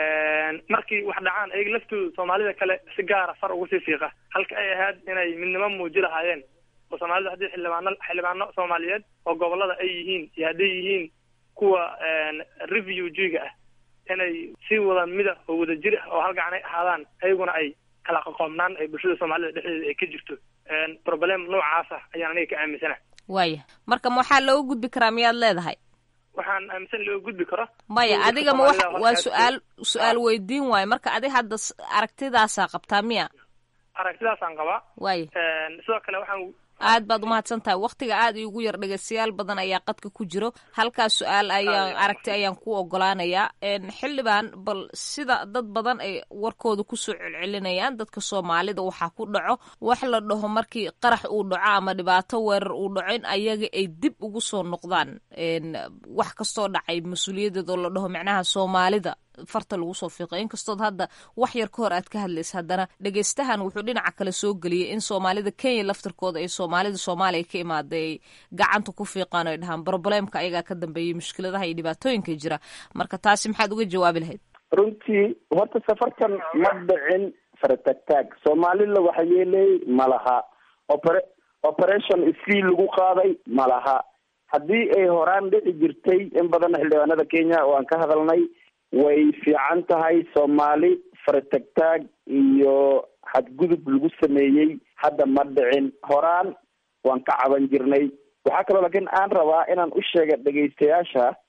markii wax dhacaan ayaga laftooda soomaalida kale si gaara far ugu sii fiiqa halka ay ahayd inay midnimo muuji lahaayeen oo soomaalida haddii xildhibaano xildhibaano soomaaliyeed oo gobolada ay yihiin iyo hadday yihiin kuwa refugiga ah inay si wada mida oo wada jir ah oo halgacan ay ahaadaan ayaguna ay kala qoqoomnaan ay bulshada soomaalida dhexdeeda ay ka jirto problem noocaas ah ayaan aniga ka aaminsanahay waaya marka ma waxaa looga gudbi karaa miyaad leedahay waxaan aaminsan loo gudbi karo maya Dadka adiga ma wax Soomaalida waa halkaas- su-aal su-aal weydiin waayo marka adi hadda s- aragtidaasaa qabtaa miya aragtidaasaan qabaa waaya sidoo kale waxaan aad baad umahadsan tahay waktiga aad iigu yar dhegeystayaal badan ayaa qadka ku jiro halkaas su-aal ayaan aragti ayaan ku ogolaanayaa Een, xildhibaan bal sida dad badan ay warkooda kusoo celcelinayaan dadka soomaalida waxaa ku dhaco wax la dhaho markii qarax uu dhaco ama dhibaato weerar uu dhaco in ayaga ay dib ugu soo noqdaan Een, wax kastoo dhacay mas-uuliyadeed oo la dhaho micnaha soomaalida farta lagu soo fiiqay inkastood hadda wax yar ka hor aad ka hadlaysa haddana dhegeystahan wuxuu dhinaca kale soo geliyey in soomaalida kenya laftirkooda ay soomaalida soomaaliya ka imaaday ay gacanta ku fiiqaan oo ay dhahaan probleemka ayagaa ka dambeeyay mushkiladaha iyo dhibaatooyinka jira marka taasi maxaad uga jawaabi lahayd runtii horta safarkan ma dhicin faratagtaag soomaalila waxa yeelay ma laha opera operation isii lagu qaaday ma laha haddii ay horaan dhici jirtay in badan xildhibaanada kenya oo aan ka hadalnay way fiican tahay soomaali faratagtaag iyo xadgudub lagu sameeyey hadda ma dhicin horaan waan ka caban jirnay waxaa kaloo laakiin aan rabaa inaan u sheega dhegaystayaasha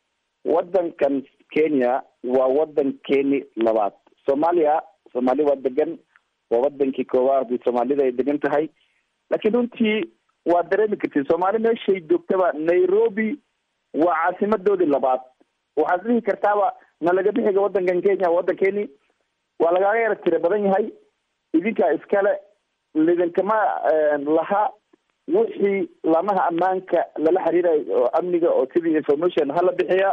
wadankan kenya waa wadankeeni labaad soomaaliya soomaali waa degan waa wadankii koowaad soomaalida ay degan tahay laakiin runtii waa dareemi kartid soomaali meeshay joogtaba nairobi waa caasimadoodii labaad waxaad dhihi kartaaba na laga bixiga wadankan kenya wadankeeni waa lagaaga yara tira badan yahay idinkaa iskale lidinkama laha wixii lamaha ammaanka lala xiriirayo oo amniga oo sidii information hala bixiya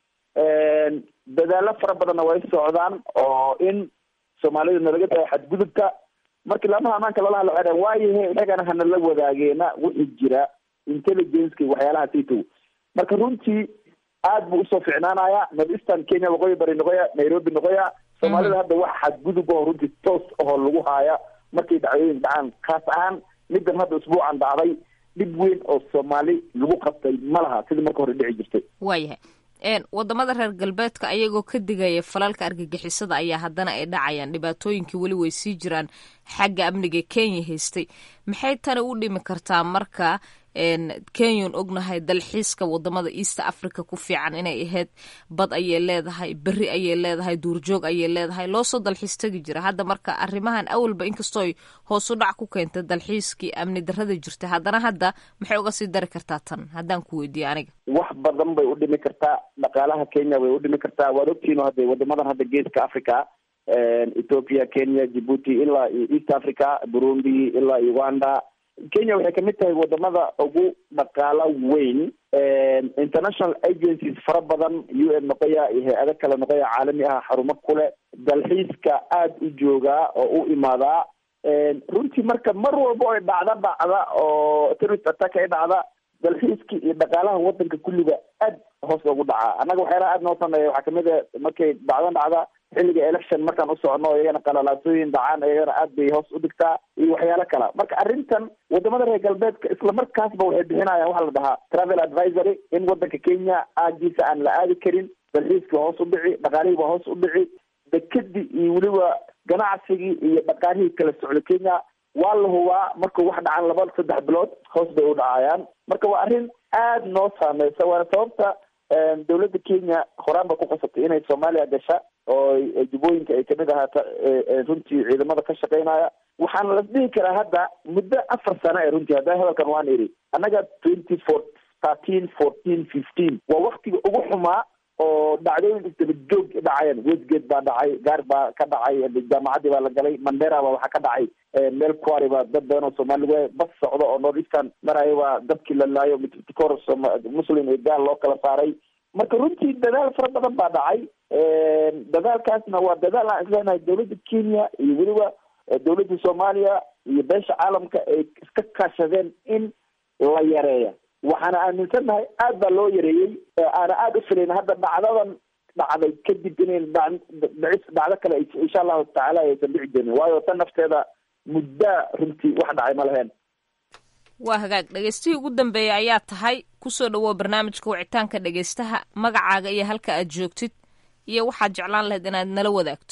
dadaalo fara badanna way socdaan oo in soomaalida nalaga tahay xadgudubka markii lamaha ammaanka lala hadlo waxay waayahe inagana hanala wadaageena wixii jira intelligence waxyaalaha sito marka runtii aad buu usoo ficnaanaya northeastern kenya waqooyi bari noqoya nairobi noqoya soomaalida hadda wax xadgudub oo runtii toos ahoo lagu haaya markay dhacdooyin dhacaan kaas ahaan middan hadda usbuucan dhacday dhib weyn oo soomaali lagu qabtay ma laha sidii marka hore dhici jirtay waayahay wadamada reer galbeedka ayagoo ka digaya falalka argagixisada ayaa haddana ay dhacayaan dhibaatooyinkii weli way sii jiraan xagga amniga kenya haystay maxay tani u dhimi kartaa marka kenyan ognahay dalxiiska wadamada east africa ku fiican inay ahayd bad ayay leedahay beri ayay leedahay duurjoog ayay leedahay loosoo dalxiis tegi jira hadda marka arrimahan awalba inkastooy hoos u dhac ku keentay dalxiiskii amni darada jirta haddana hadda maxay uga sii dari kartaa tan haddaan ku weydiiyo aniga wax badan bay u dhimi kartaa dhaqaalaha kenya bay u dhimi kartaa waad ogtihiin hadda wadamadan hadda geeska africa ethiopia kenya djibuuti ilaa iyo east africa burundi ilaa uganda kenya waxay kamid tahay wadamada ugu dhaqaalo weyn international agencies fara badan u n noqoya iyo hay-ado kale noqoya caalami ah xarumo kule dalxiiska aada u joogaa oo u imaadaa runtii marka mar walba ay dhacda dhacda oo terrorist attack ay dhacda dalxiiskii iyo dhaqaalaha wadanka kulliga aad hoos ugu dhacaa annaga waxyaalaha aad noo sameeya waxaa kamid a markay dhacdo dhacda xilliga election markaan u socono iyagana qalalaasooyin dhacaan iyagana aad bay hoos u dhigtaa iyo waxyaalo kala marka arrintan wadamada reer galbeedka isla markaasba waxay bixinayaan waxaa la dhahaa travel advisory in wadanka kenya aagiisa aan la aadi karin dalxiiskii hoos u dhici dhaqaalihii baa hoos u dhici dekadii iyo weliba ganacsigii iyo dhaqaalihii kala socda kenya waa la hubaa markuu wax dhacan laba saddex bilood hoos bay u dhacayaan marka waa arrin aada noo saameysa waana sababta dowladda kenya horaan ba ku qasabtay inay soomaaliya gasha oo jubooyinka ay kamid ahaata runtii ciidamada ka shaqeynaya waxaana la dhihi karaa hadda muddo afar sano ee runtii hadda hadalkan waan iri annaga twenty four thirteen fourteen fifteen waa waktiga ugu xumaa oo dhacdooyin isdaba joog dhacayaan westgate baa dhacay gaar baa ka dhacay jaamacaddii baa la galay mandera baa waxaa ka dhacay meel kuari baa dad badan oo soomaaliga bas socdo oo north eastern maraya baa dabkii la laayo mitkor muslim iyo gaal loo kala saaray marka runtii dadaal fara badan baa dhacay dadaalkaasna waa dadaal aan isleenahay dowladda kenya iyo weliba dowladda soomaaliya iyo beesha caalamka ay iska kaashadeen in la yareeya waxaana aaminsannahay aad baa loo yareeyey aana aada u filayn hadda dhacdadan dhacday kadib inayn dhicis dhacdo kale insha allahu tacaala aysan dhici doonin waayo tan nafteeda muddaa runtii wax dhacay ma laheen waa hagaag dhegeystihii ugu dambeeyay ayaa tahay kusoo dhawow barnaamijka wicitaanka dhegeystaha magacaaga iyo halka aad joogtid iyo waxaad jeclaan lahayd inaad nala wadaagto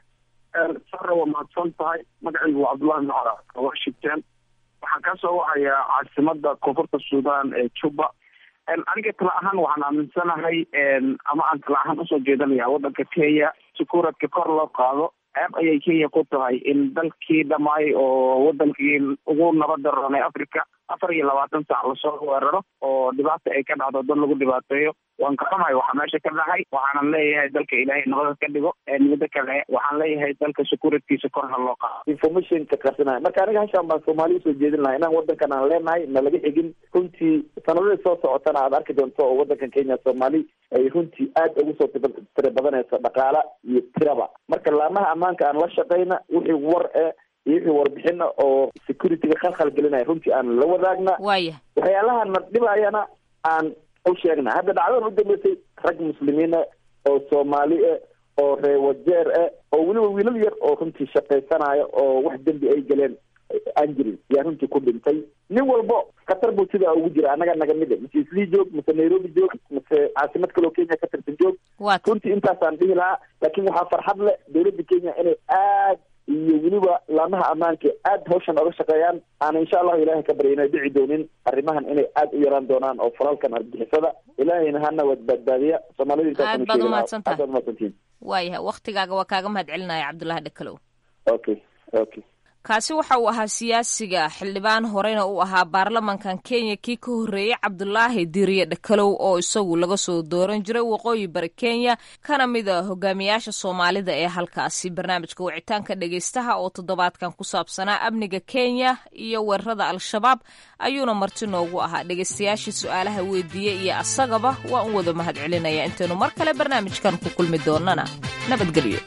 sara waa mahadsan tahay magacaygu waa cabdullahi macra washington waxaan kasoo wacayaa caasimada koonfurta sudan ee juba aniga tala ahaan waxaan aaminsanahay ama aan tala ahaan usoo jeedanaya wadanka kenya si kuradka kor loo qaado ceeb ayay kenya ku tahay in dalkii dhamaay oo wadankii ugu nabada roonay africa afar iyo labaatan saac lasoo weeraro oo dhibaata ay ka dhacdo dad lagu dhibaateeyo waan ka xumahay waxaa meesha ka dhacay waxaanan leeyahay dalka ilaahay nabada ka dhigo midda kale waxaan leeyahay dalka securitkiisa kor ha loo qaado informationka qarsanaya marka aniga hashaan baan soomaali usoo jeedin lahaa inaan wadankan aan leenahay na laga xigin runtii sanadadii soo socotana aad arki doonto oo wadankan kenya soomaali ay runtii aad ugu soo tira badanayso dhaqaala iyo tiraba marka laamaha ammaanka aan la shaqayna wixii war e iyo wixii warbixina oo securityga khalkhal gelinaya runtii aan la wadaagna waaya waxyaalaha na dhibayana aan u sheegna hadda dhacdadan u dambeysay rag muslimiina oo soomaali e oo reewajeer e oo weliba wiilal yar oo runtii shaqaysanaya oo wax dembi ay galeen aan jirin yaa runtii ku dhintay nin walbo khatar buu sidaa ugu jira annaga naga mid mase islii joog mase nairobi joog mase caasimad kaloo kenya ka tirsan joog runtii intaasaan dhihi lahaa laakiin waxaa farxad leh dowladda kenya inay aad iyo weliba laamaha ammaanka aad hawshan oga shaqeeyaan aan insha allahu ilahay ka barya inay dhici doonin arrimahan inay aada u yaraan doonaan oo falalkan argixisada ilaahayna hana wad badbaadiya soomaalida aad baad umahadsantahay aad umahadsantihin waayahay waktigaaga waa kaaga mahad celinaya cabdullaahi dhakalow okay okay kaasi waxa uu ahaa siyaasiga xildhibaan horeyna uu ahaa baarlamankan kenya kii ka horreeyey cabdulaahi diriye dhakalow oo isagu laga soo dooran jiray waqooyi bari kenya kana mid a hogaamiyaasha soomaalida ee halkaasi barnaamijka wicitaanka dhegeystaha oo toddobaadkan ku saabsanaa amniga kenya iyo weerarada al-shabaab ayuuna marti noogu ahaa dhegeystayaashii su-aalaha weydiiyey iyo asagaba waa un wada mahad celinaya intaynu mar kale barnaamijkan ku kulmi doonana nabadgelyo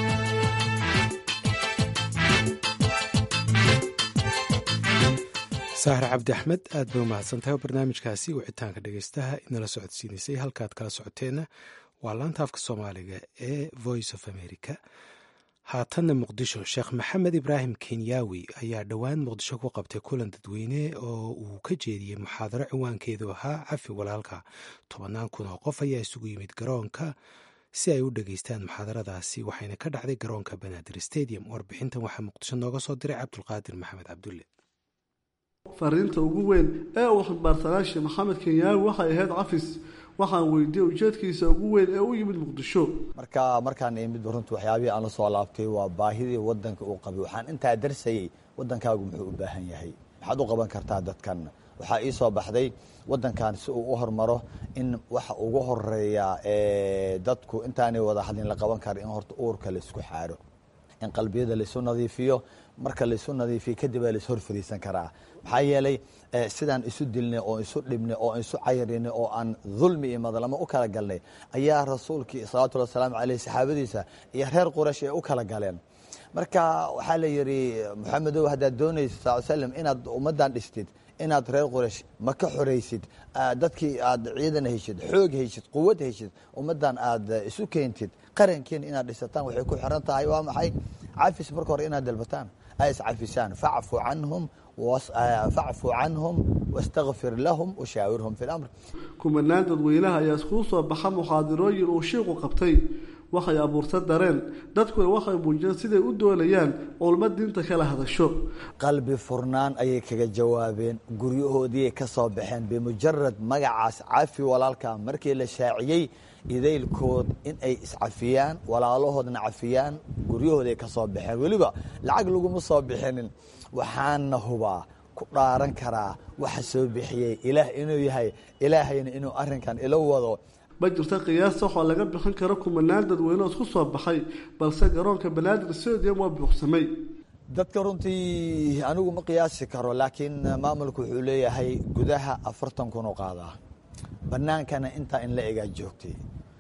saahir cabdi axmed aad bay umahadsantahay oo barnaamijkaasi wicitaanka dhegeystaha inala socodsiinaysay halkaad kala socoteenna waa laanta afka soomaaliga ee voice of america haatanna muqdisho sheekh maxamed ibraahim kenyaawi ayaa dhowaan muqdisho ku qabtay kulan dadweyne oo uu ka jeediyey muxaadaro ciwaankeedu ahaa cafi walaalka tobannaan kun oo qof ayaa isugu yimid garoonka si ay u dhageystaan muxaadaradaasi waxayna ka dhacday garoonka banaadir stadium warbixintan waxaa muqdisho nooga soo diray cabdulqaadir maxamed cabdulle fariinta ugu weyn ee uu xildhibaarsanaa sheekh maxamed kenyaawi waxay ahayd cafis waxaan weydiiyey ujeedkiisa ugu weyn ee u yimid muqdisho marka markaan imid runtu waxyaabihii aan la soo laabtay waa baahidii wadanka uu qabay waxaan intaa darsayey wadankaagu muxuu u baahan yahay maxaad u qaban kartaa dadkan waxaa ii soo baxday wadankan si uu u hormaro in waxa ugu horeeya dadku intaanay wada hadlin la qaban kara in horta uurka laisku xaaro in qalbiyada laisu nadiifiyo marka laisu nadiifiyo kadib aa laishor fariisan karaa maxaa yeelay sidaan isu dilnay oo isu dhibnay oo isu cayrinay oo aan dulmi iyo madlamo u kala galnay ayaa rasuulkii salawatullhi wasalaamu caleyh saxaabadiisa iyo reer quraysh ay u kala galeen marka waxaa la yidhi moxamedow haddaad doonaysa sal slam inaad ummaddan dhistid inaad reer quraysh ma ka xoraysid dadkii aad ciidan heshid xoog heshid quwad heshid ummaddan aad isu keentid qarankiina inaad dhisataan waxay ku xiran tahay waa maxay cafis marka hore inaad dalbataan ay iscafisaan facfu canhum facfu canhum wastakfir lahum washaawirhum fi lamr kumanaan dadweynaha ayaa iskuu soo baxa muxaadirooyin uu shiiqu qabtay waxay abuurta dareen dadkuna waxay muujiyeen siday u doonayaan culmo diinta kala hadasho qalbi furnaan ayay kaga jawaabeen guryahoodiiay ka soo baxeen bimujarad magacaas cafi walaalka markii la shaaciyey idaylkood in ay iscafiyaan walaalahoodna cafiyaan guryahooday ka soo baxeen weliba lacag laguma soo bixinin waxaana hubaa ku dhaaran karaa waxa soo bixiyey ilaah inuu yahay ilaahayna inuu arinkan ila wado ma jirta qiyaasta waxaa laga bixin karo kumanaan dadweyne oo isku soo baxay balse garoonka banaadir stadium waa buuxsamay dadka runtii anigu ma qiyaasi karo laakiin maamulku wuxuu leeyahay gudaha afartan kun oo qaadaa banaankana intaa in la egaa joogtay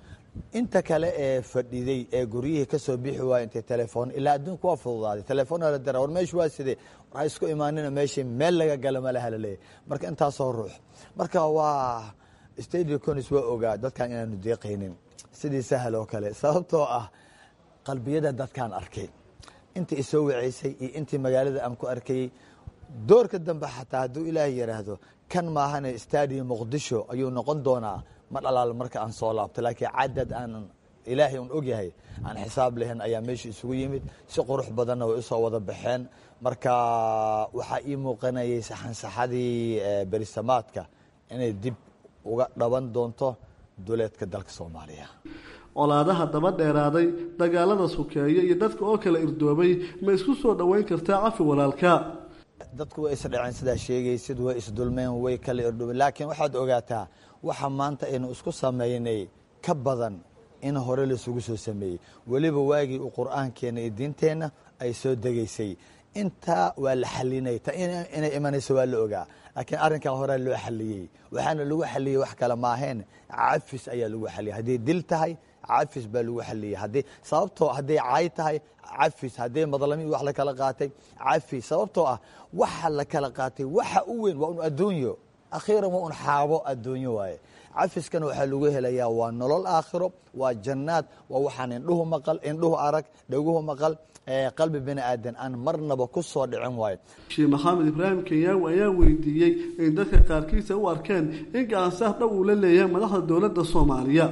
inta kale ee fadhiday ee guryihii kasoo bixi waaya intay telefoon ilaa adduunka waa fududaaday telefoon la dira war meeshu waa sidee war ha isku imaanina meeshii meel laga gala malaha laleeyahy marka intaasoo ruux marka waa stadium conis waa ogaa dadkan inaanu deeqaynin sidii sahal oo kale sababtoo ah qalbiyada dadkaan arkay intii isoo waceysay iyo intii magaalada aan ku arkayey doorka dambe xataa hadduu ilaahay yidhaahdo kan maahane stadium muqdisho ayuu noqon doonaa ma dhalaal marka aan soo laabto laakiin cadad aan ilaahay un ogyahay aan xisaab lahayn ayaa meesha isugu yimid si qurux badanna way usoo wada baxeen marka waxaa ii muuqanayay saxansaxadii berisamaadka inay dib uga dhaban doonto duleedka dalka soomaaliya colaadaha daba dheeraaday dagaalada sukeeye iyo dadka oo kala irdoobay ma isku soo dhoweyn kartaa cafi walaalka dadku way isdhaceen sidaa sheegaysid way isdulmeen way kala irdhoobeen laakiin waxaad ogaataa waxa maanta aynu isku sameynay ka badan in hore laisugu soo sameeyey weliba waagii uu qur-aankeena iyo diinteenna ay soo degaysay intaa waa la xalinay ta inay imanayso waa la ogaa laakiin arrinkan horea loo xaliyey waxaana lagu xaliyey wax kale maaheen cafis ayaa lagu xaliyey hadday dil tahay cafis baa lagu xaliyey haddii sababtoo hadday caay tahay cafis hadday madlami wax la kala qaatay cafis sababtoo ah waxa la kala qaatay waxa u weyn waa un adduunyo akhiiran waa un xaabo adduunyo waaye cafiskana waxaa lagu helayaa waa nolol aakhiro waa jannaad waa waxaan indhuhu maqal indhuhu arag dhaguhu maqal qalbi bini aadan aan marnaba ku soo dhicin waayo sheekh maxamed ibraahim kenyaawi ayaa weydiiyey in dadka qaarkiisa u arkeen in gacansaar dhow uu la leeyahay madaxda dowladda soomaaliya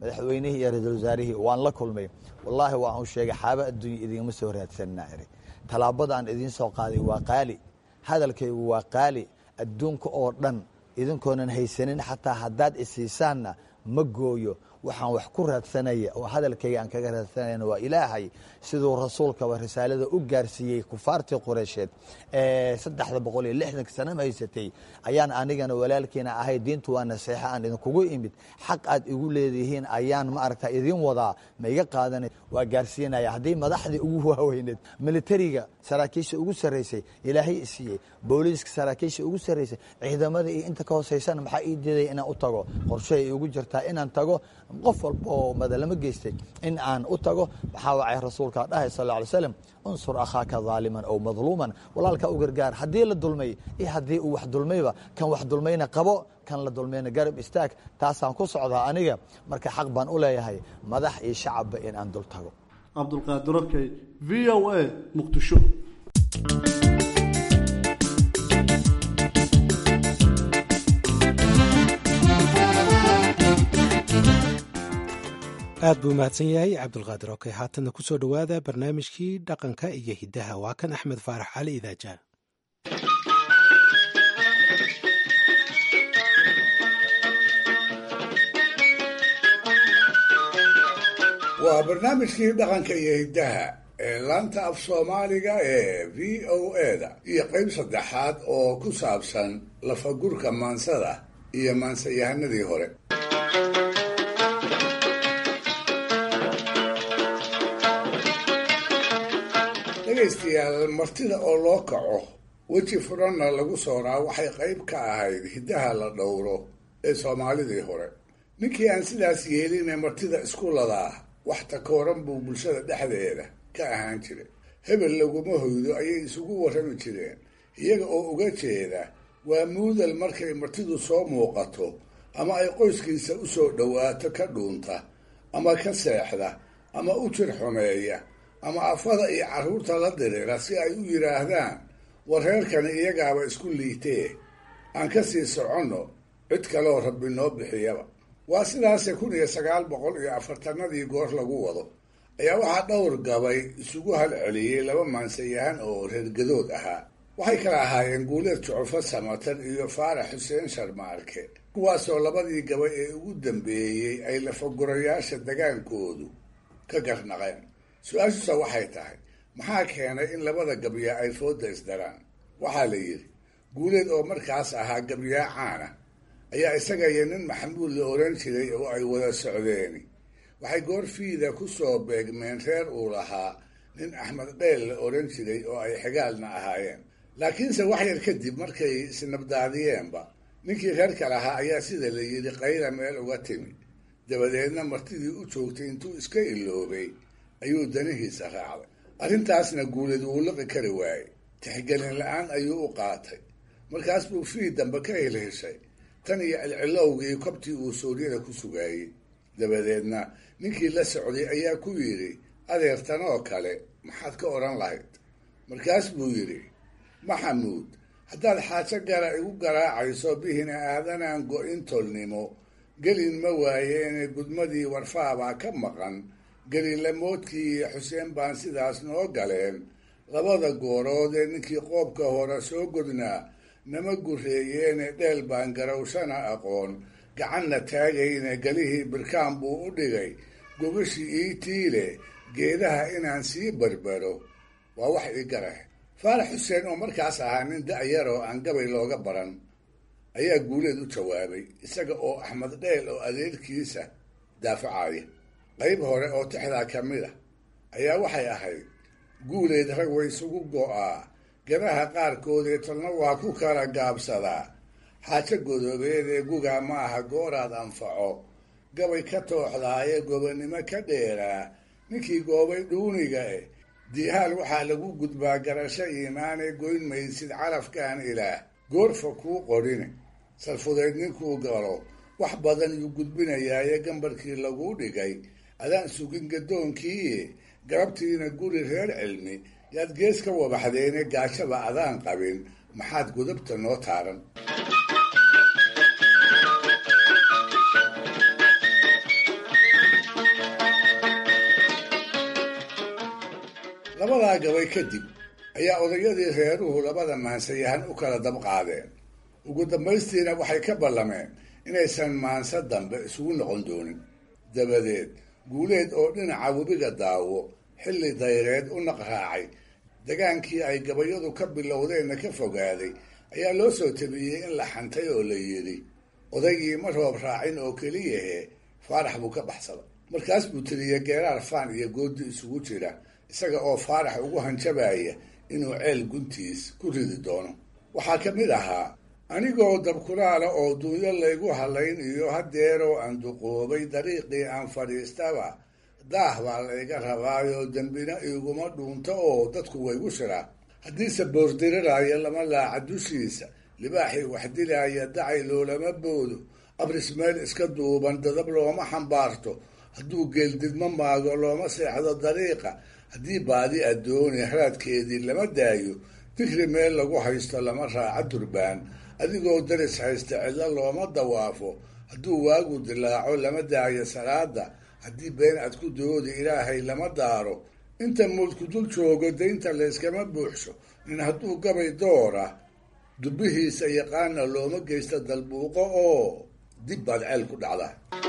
madaxweynihii iyo ra-iisul wasaarihii waan la kulmay wallaahi waan u sheegay xaaba adduunya idingama soo raadsanina iri tallaabada aan idiin soo qaaday waa qaali hadalkaygu waa qaali adduunka oo dhan idinkoonan haysanin xataa haddaad isiisaanna ma gooyo waxaan wax ku raadsanaya oo hadalkayga aan kaga raadsanayna waa ilaahay siduu rasuulkaba risaalada u gaarsiiyey kufaartii qureysheed ee saddexda boqol iyo lixdanka sana ma haysatay ayaan anigana walaalkiina ahay diintu waa naseexa aan idinkugu imid xaq aad igu leedihiin ayaan ma aragta idin wadaa ma iga qaadanay waa gaarsiinaya haddii madaxdii ugu waaweyneed militariga saraakiisha ugu sarraysay ilaahay isiiyey booliiska saraakiisha ugu sarraysay ciidamada iyo inta ka hooseysana maxaa ii diiday inaan u tago qorshahay igu jirtaa inaan tago qof walba oo madalamo geystay in aan u tago maxaa wacay rasuulkaa dhahay sal lla alay slam unsur akhaaka daaliman ow madluuman walaalkaa u gargaar haddii la dulmay iyo haddii uu wax dulmayba kan wax dulmayna qabo kan la dulmayna garab istaag taasaan ku socdaa aniga marka xaq baan u leeyahay madax iyo shacabba in aan dul tago cabdulqaadir okey v o a muqdisho aad buu mahadsan yahay cabdulqaadir okey haatanna ku soo dhowaada barnaamijkii dhaqanka iyo hiddaha waa kan axmed faarax cali idaaja waa barnaamijkii dhaqanka iyo hiddaha ee laanta af soomaaliga ee v o eda iyo qayb saddexaad oo ku saabsan lafagurka maansada iyo maansayahanadii hore dhegaystayaal martida oo loo kaco weji furanna lagu sooraa waxay qayb ka ahayd hiddaha la dhowro ee soomaalidii hore ninkii aan sidaas yeelinee martida isku ladaa wax takooran buu bulshada dhexdeeda ka ahaan jiray hebel laguma hoydo ayay isugu warrami jireen iyaga oo uga jeeda waa muudal markay martidu soo muuqato ama ay qoyskiisa u soo dhowaato ka dhuunta ama ka seexda ama u jir xumeeya ama afada iyo carruurta la dirira si ay u yidhaahdaan war reerkani iyagaaba isku liitee aan ka sii soconno cid kaloo rabbi noo bixiyaba waa sidaase kun iyo sagaal boqol iyo afartanadii goor lagu wado ayaa waxaa dhowr gabay isugu halceliyey laba maansayahan oo reergadood ahaa waxay kala ahaayeen guuleed jucufo samatan iyo faarax xuseen sharmaarke kuwaasoo labadii gabay ee ugu dambeeyey ay lafagurayaasha dagaankoodu ka garnaqeen su-aashusa waxay tahay maxaa keenay in labada gabyaa ay fooda isdaraan waxaa la yidhi guuleed oo markaas ahaa gabyaa caana ayaa isaga iyo nin maxamuud la oran jiray oo ay wada socdeeni waxay goorfiida ku soo beegmeen reer uu lahaa nin axmed dheel la oran jiray oo ay xigaalna ahaayeen laakiinse wax yar kadib markay isnabdaadiyeenba ninkii reerka lahaa ayaa sida la yidhi qayla meel uga timi dabadeedna martidii u joogtay intuu iska iloobay ayuu danihiisa raacday arrintaasna guuleed wuu liqi kari waayey tixgelin la-aan ayuu u qaatay markaas buu fii dambe ka helheshay tan iyo cilcilowgii kobtii uu suuryada ku sugaayey dabadeedna ninkii la socday ayaa ku yidhi adeertanoo kale maxaad ka odhan lahayd markaas buu yidhi maxamuud haddaad xaajo gara igu garaacayso bihina aadanaan go-in tolnimo gelin ma waayeene gudmadii warfaabaa ka maqan gelilamoodkii iyo xuseen baan sidaas noo galeen labada goorood ee ninkii qoobka hore soo godnaa nama gureeyeene dheel baan garawshana aqoon gacanna taagayne galihii birkaan buu u dhigay gogashii ii tiile geedaha inaan sii barbaro waa wax ii garah faarax xuseen oo markaas ahaa nin da-yar oo aan gabay looga baran ayaa guuleed u jawaabay isaga oo axmed dheel oo adeerkiisa daafacaya qayb hore oo tixdaa ka mid a ayaa waxay ahayd guuleed rag way isugu go-aa gabaha qaarkood ee talna waa ku kala gaabsadaa xaajo godoobeed ee gugaa ma aha gooraad anfaco gabay ka tooxdaaye gobonnimo ka dheeraa ninkii goobay dhuuniga eh diihaal waxaa lagu gudbaa garasho iimaanee goyn maysid calafkaan ilaah goorfa kuu qodhine salfudeed ninkuu galo wax badan yuu gudbinayaaye gambarkii laguu dhigay adaan sugin gaddoonkiiye garabtiina guri reer cilmi yaad gees ka wabaxdeene gaajaba adaan qabin maxaad godobta noo taaran labadaa gabay kadib ayaa odayadii reeruhu labada maansayahan u kala dabqaadeen ugu dambaystiina waxay ka ballameen inaysan maanse dambe isugu noqon doonin dabadeed guuleed oo dhinaca webiga daawo xilli dayreed u naqraacay dagaankii ay gabayadu ka bilowdeenna ka fogaaday ayaa loo soo tabiyey in la xantay oo la yidhi odaygii ma roob raacin oo keliyahe faarax buu ka baxsaday markaas buu tiriyey geeraar faan iyo goodi isugu jira isaga oo faarax ugu hanjabaya inuu ceel guntiis ku ridi doono waxaa ka mid ahaa anigoo dabkulaala oo duunyo laygu halayn iyo hadeeroo aan duqoobay dariiqii aan fadhiistaba daah baa layga rabaayoo dembina iguma dhuunto oo dadku waygu shiraa haddiise boordiriraayo lama laaca dushiisa libaaxii wax dilaaya dacay loolama boodo abris meel iska duuban dadab looma xambaarto hadduu geeldidmo maago looma seexdo dariiqa haddii baadi addooni haraadkeedii lama daayo fikri meel lagu haysto lama raaca durbaan adigoo daris haysta cidlo looma dawaafo hadduu waagu dilaaco lama daayo salaada haddii been aad ku doodi ilaahay lama daaro inta muudku dul joogo daynta layskama buuxsho nin hadduu gabay doora dubbihiisa yaqaana looma geysto dalbuuqo oo dib baad ceel ku dhacda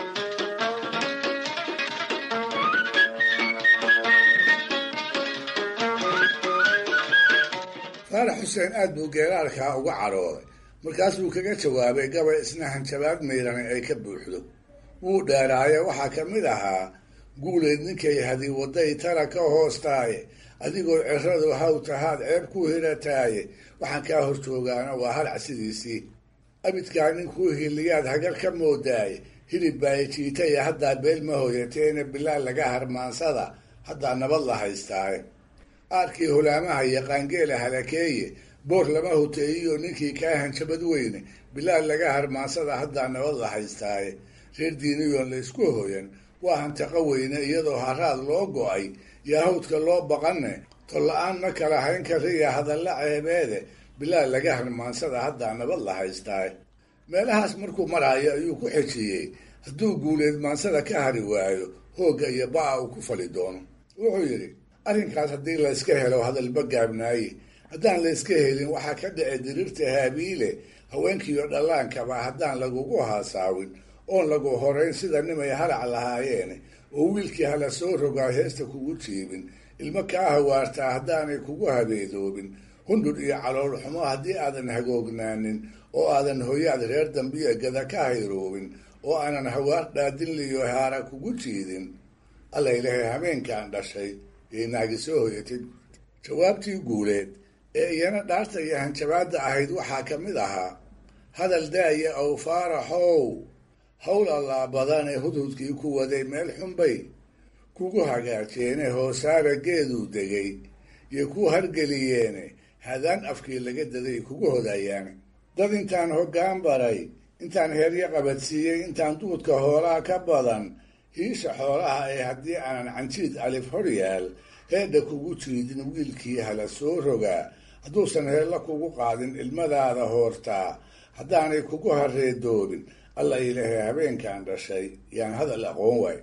faarax xuseen aad buu geeraarkaa uga cadhooday markaasuu kaga jawaabay gabay isna hanjabaad miirani ay ka buuxdo wuu dheeraaye waxaa ka mid ahaa guuleed ninkay hadi waday tala ka hoostaaye adigoo ciradu haw tahaad ceeb ku hirataaye waxaan kaa hor joogaana waa halac sidiisii abidkaa ninkuu hiliyaad hagar ka moodaaye hilib baay jiitaya haddaa beel ma hoyateena bilaa laga harmaansada haddaa nabad la haystaaye aarkii hulaamaha iyo qaangeela halakeeye boor lama hoteeyiyo ninkii kaa hanjabad weyne bilaa laga harmaansada haddaa nabad la haystaaye reer diiniyoon la isku hoyan waa hantaqo weyne iyadoo haraad loo go-ay yahuudka loo baqanne tolla-aan ma kala hayn kariya hadalla ceebeede bilaa laga harmaansada haddaa nabad la haystaaye meelahaas markuu maraayo ayuu ku xejiyey hadduu guuleed maansada ka hari waayo hoogga iyo ba-a uu ku fali doono wuxuu yidhi arrinkaas haddii layska helo hadalba gaabnaaye haddaan layska helin waxaa ka dhici diriirta haabiile haweenkiiyo dhallaankaba haddaan lagugu haasaawin oon lagu horayn sida nimay halac lahaayeene oo wiilkii hala soo rogaa heesta kugu jiibin ilmo kaa hawaartaa haddaanay kugu habeedoobin hundhudh iyo calool xumo haddii aadan hagoognaanin oo aadan hoyaad reer dambiya gada ka hayroobin oo aanan hawaar dhaadinliyo haara kugu jiidin alla ilahay habeenkaan dhashay ee naagi soo hoyatay jawaabtii guuleed ee iyana dhaarta iyo hanjabaadda ahayd waxaa ka mid ahaa hadal daaya ow faaraxow howl allaa badan ee hudhudkii ku waday meel xunbay kugu hagaajeene hoosaara geeduu degay iyo ku hargeliyeene hadaan afkii laga daday kugu hodayaane dad intaan hoggaan baray intaan heeryo qabadsiiyey intaan duudka hoolaha ka badan hiisha xoolaha ee haddii aanan canjiid alif hor yaal heedha kugu jiidin wiilkii hala soo rogaa hadduusan heella kugu qaadin ilmadaada hoortaa haddaanay kugu hareedoobin alla ilaahay habeenkaan dhashay yaan hadal aqoon waay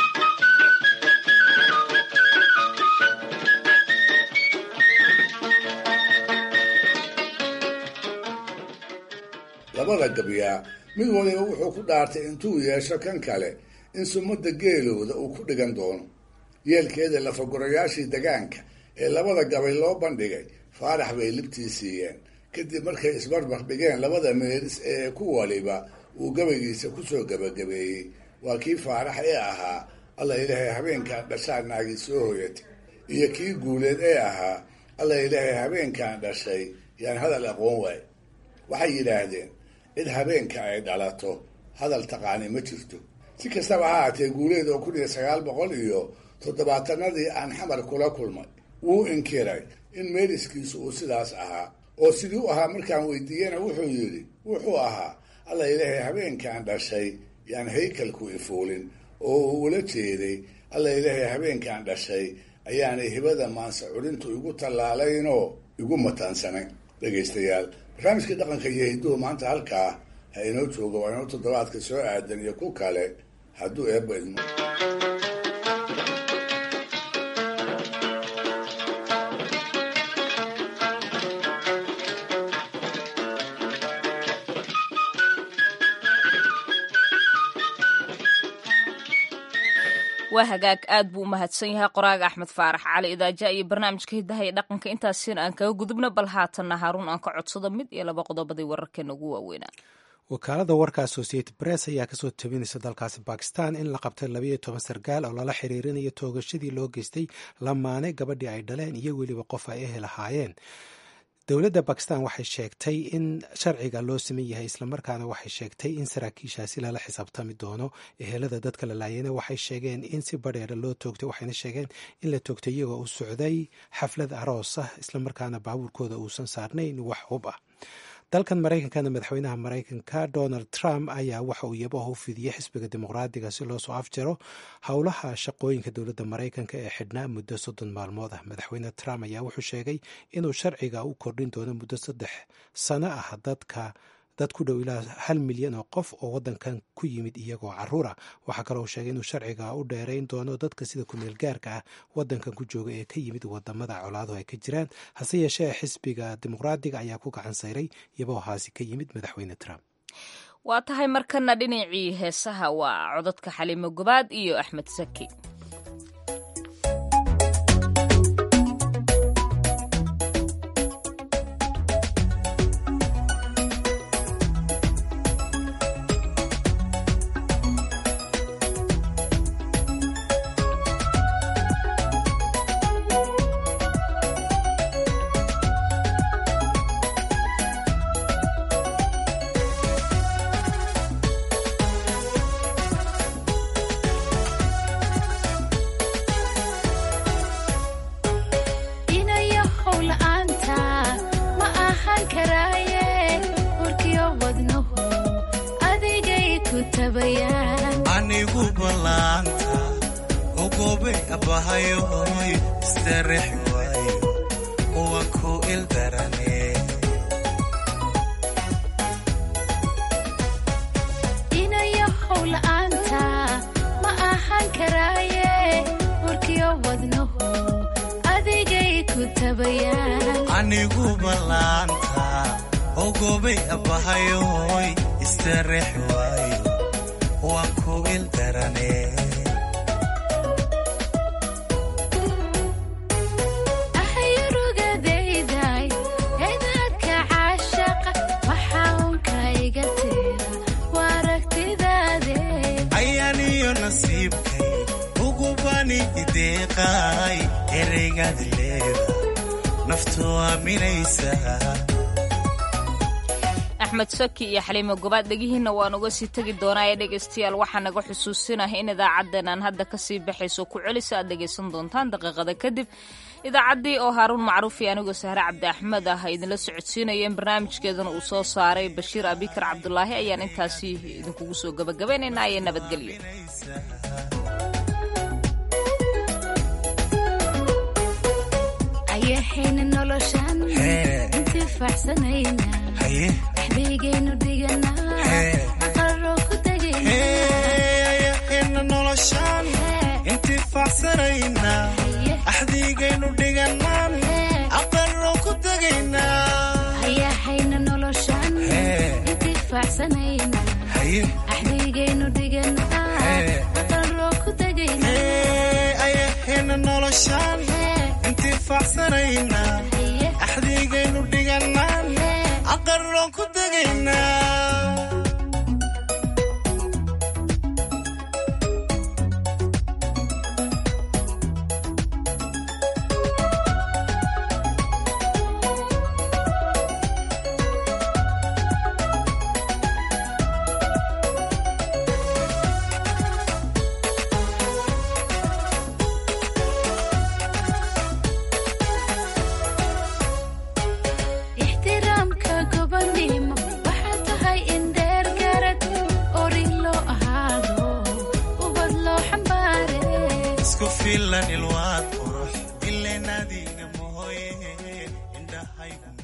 labada gabyaa mid waliba wuxuu ku dhaartay intuu yeesho kan kale in sumadda geelooda uu ku dhigan doono yeelkeeda lafagurayaashii degaanka ee labada gabay loo bandhigay faarax bay libtii siiyeen kadib markay isbarbar dhigeen labada meeris ee ku waliba uu gabaygiisa kusoo gabagabeeyey waa kii faarax ee ahaa alla ilaahay habeenkaan dhashaa naagi soo hoyatay iyo kii guuleed ee ahaa alla ilaahay habeenkaan dhashay yaan hadal aqoon waay waxay yidhaahdeen cid habeenka ay dhalato hadal taqaani ma jirto si kastaba ha haatee guuleed oo kun iyo sagaal boqol iyo toddobaatanadii aan xamar kula kulmay wuu inkiray in meeriskiisu uu sidaas ahaa oo sidii u ahaa markaan weydiiyena wuxuu yidhi wuxuu ahaa alla ilaahay habeenkaan dhashay yaan haykalku ifuulin oo uu ula jeeday alla ilaahay habeenkaan dhashay ayaanay hibada maanse culintu igu tallaalaynoo igu mataansanay dhegaystayaal barnaamijkii dhaqanka iyo hidduhu maanta halkaa ha inoo jooga waa inoo toddobaadka soo aadan iyo ku kale hadduu eebba idmo waa hagaag aad buu u mahadsan yahay qoraaga axmed faarax cali idaaja iyo barnaamijka hidaha iyo dhaqanka intaasina aan kaga gudubno bal haatanna haaruun aan ka codsado mid iyo laba qodobadii wararkeena ugu waaweynaa wakaalada warka associated press ayaa kasoo tabinaysa dalkaasi bakistan in la qabtay labayo toban sarkaal oo lala xiriirinayo toogashadii loo geystay lamaane gabadhii ay dhaleen iyo weliba qof ay ehel ahaayeen dowladda bakistan waxay sheegtay in sharciga loo siman yahay islamarkaana waxay sheegtay in saraakiishaasi lala xisaabtami doono ehelada dadka la laayana waxay sheegeen in si badheera loo toogtay waxayna sheegeen in la toogtay iyagoo u socday xaflad aroos ah islamarkaana baabuurkooda uusan saarnayn wax hub ah dalkan maraykankana madaxweynaha maraykanka donald trump ayaa waxa uu yabaha u fidiyey xisbiga dimuqraadiga si loo soo afjaro howlaha shaqooyinka dowladda maraykanka ee xidhnaa muddo soddon maalmood ah madaxweyne trump ayaa wuxuu sheegay inuu sharciga u kordhin doono muddo saddex sano ah dadka dad ku dhow ilaa hal milyan oo qof oo wadankan ku yimid iyagoo caruura waxaa kaloo sheegay inuu sharciga u dheerayn doono dadka sida kumeel gaarka ah wadankan ku jooga ee ka yimid wadamada colaaduhu ay ka jiraan hase yeeshee xisbiga dimuqraadiga ayaa ku gacan sayray iyabohaasi ka yimid madaxweyne trump waa tahay markana dhinacii heesaha waa codadka xaliimo gobaad iyo axmed saki anigu ballaanta ogobe abahayoy istarex waayo uwa ku ildarane inayo howla'aanta ma ahaan karaaye warkiyo wadnahu adigay ku tabayaan anigu ballaanta ogobe abahayoy istarex waayo waan ku ildarane ahayurugadayday eedadka caashaqa waxaa unka iga tira waa aragtidaade ayaaniyo nasiibkay ugubani ideeqaay ereygaad leeda naftu aaminaysa axmed saki iyo xaliimo gobaad dhegihiinna waan uga sii tegi doonaa ee dhegaystayaal waxaa naga xusuusinah in idaacaddeenaan hadda kasii baxayso ku celisa aad dhegaysan doontaan daqiiqada kadib idaacaddii oo haaruun macruuf iyo anigoo sahre cabdi axmed ah ay idinla socodsiinayeen barnaamijkeedana uu soo saaray bashiir abikar cabdulaahi ayaan intaasi idinkugu soo gabagabaynaynaa ee nabadgelyo ayahayna noloshan intifaacsanayna dhexdaygaynu dhiganaa aqaroo ku ayahayna noloshaan intifaacsanayna axdiigaynu dhiganaan aqaroo ku tegaynaa ayahayna noloshan intifaacsanayna axdaygaynu dhiganaa aqaroo ku tegaynaa ayahayna noloshaan intifaacsanayna axdiigaynu dhiganaan aqarroon ku tegaynaa ixtiraamka gobonimo waxaa tahay in dheer garad ori loo ahaado ubad loo xambaare isku filan ilwaad qurux ileen adiga mahoye indhahaygu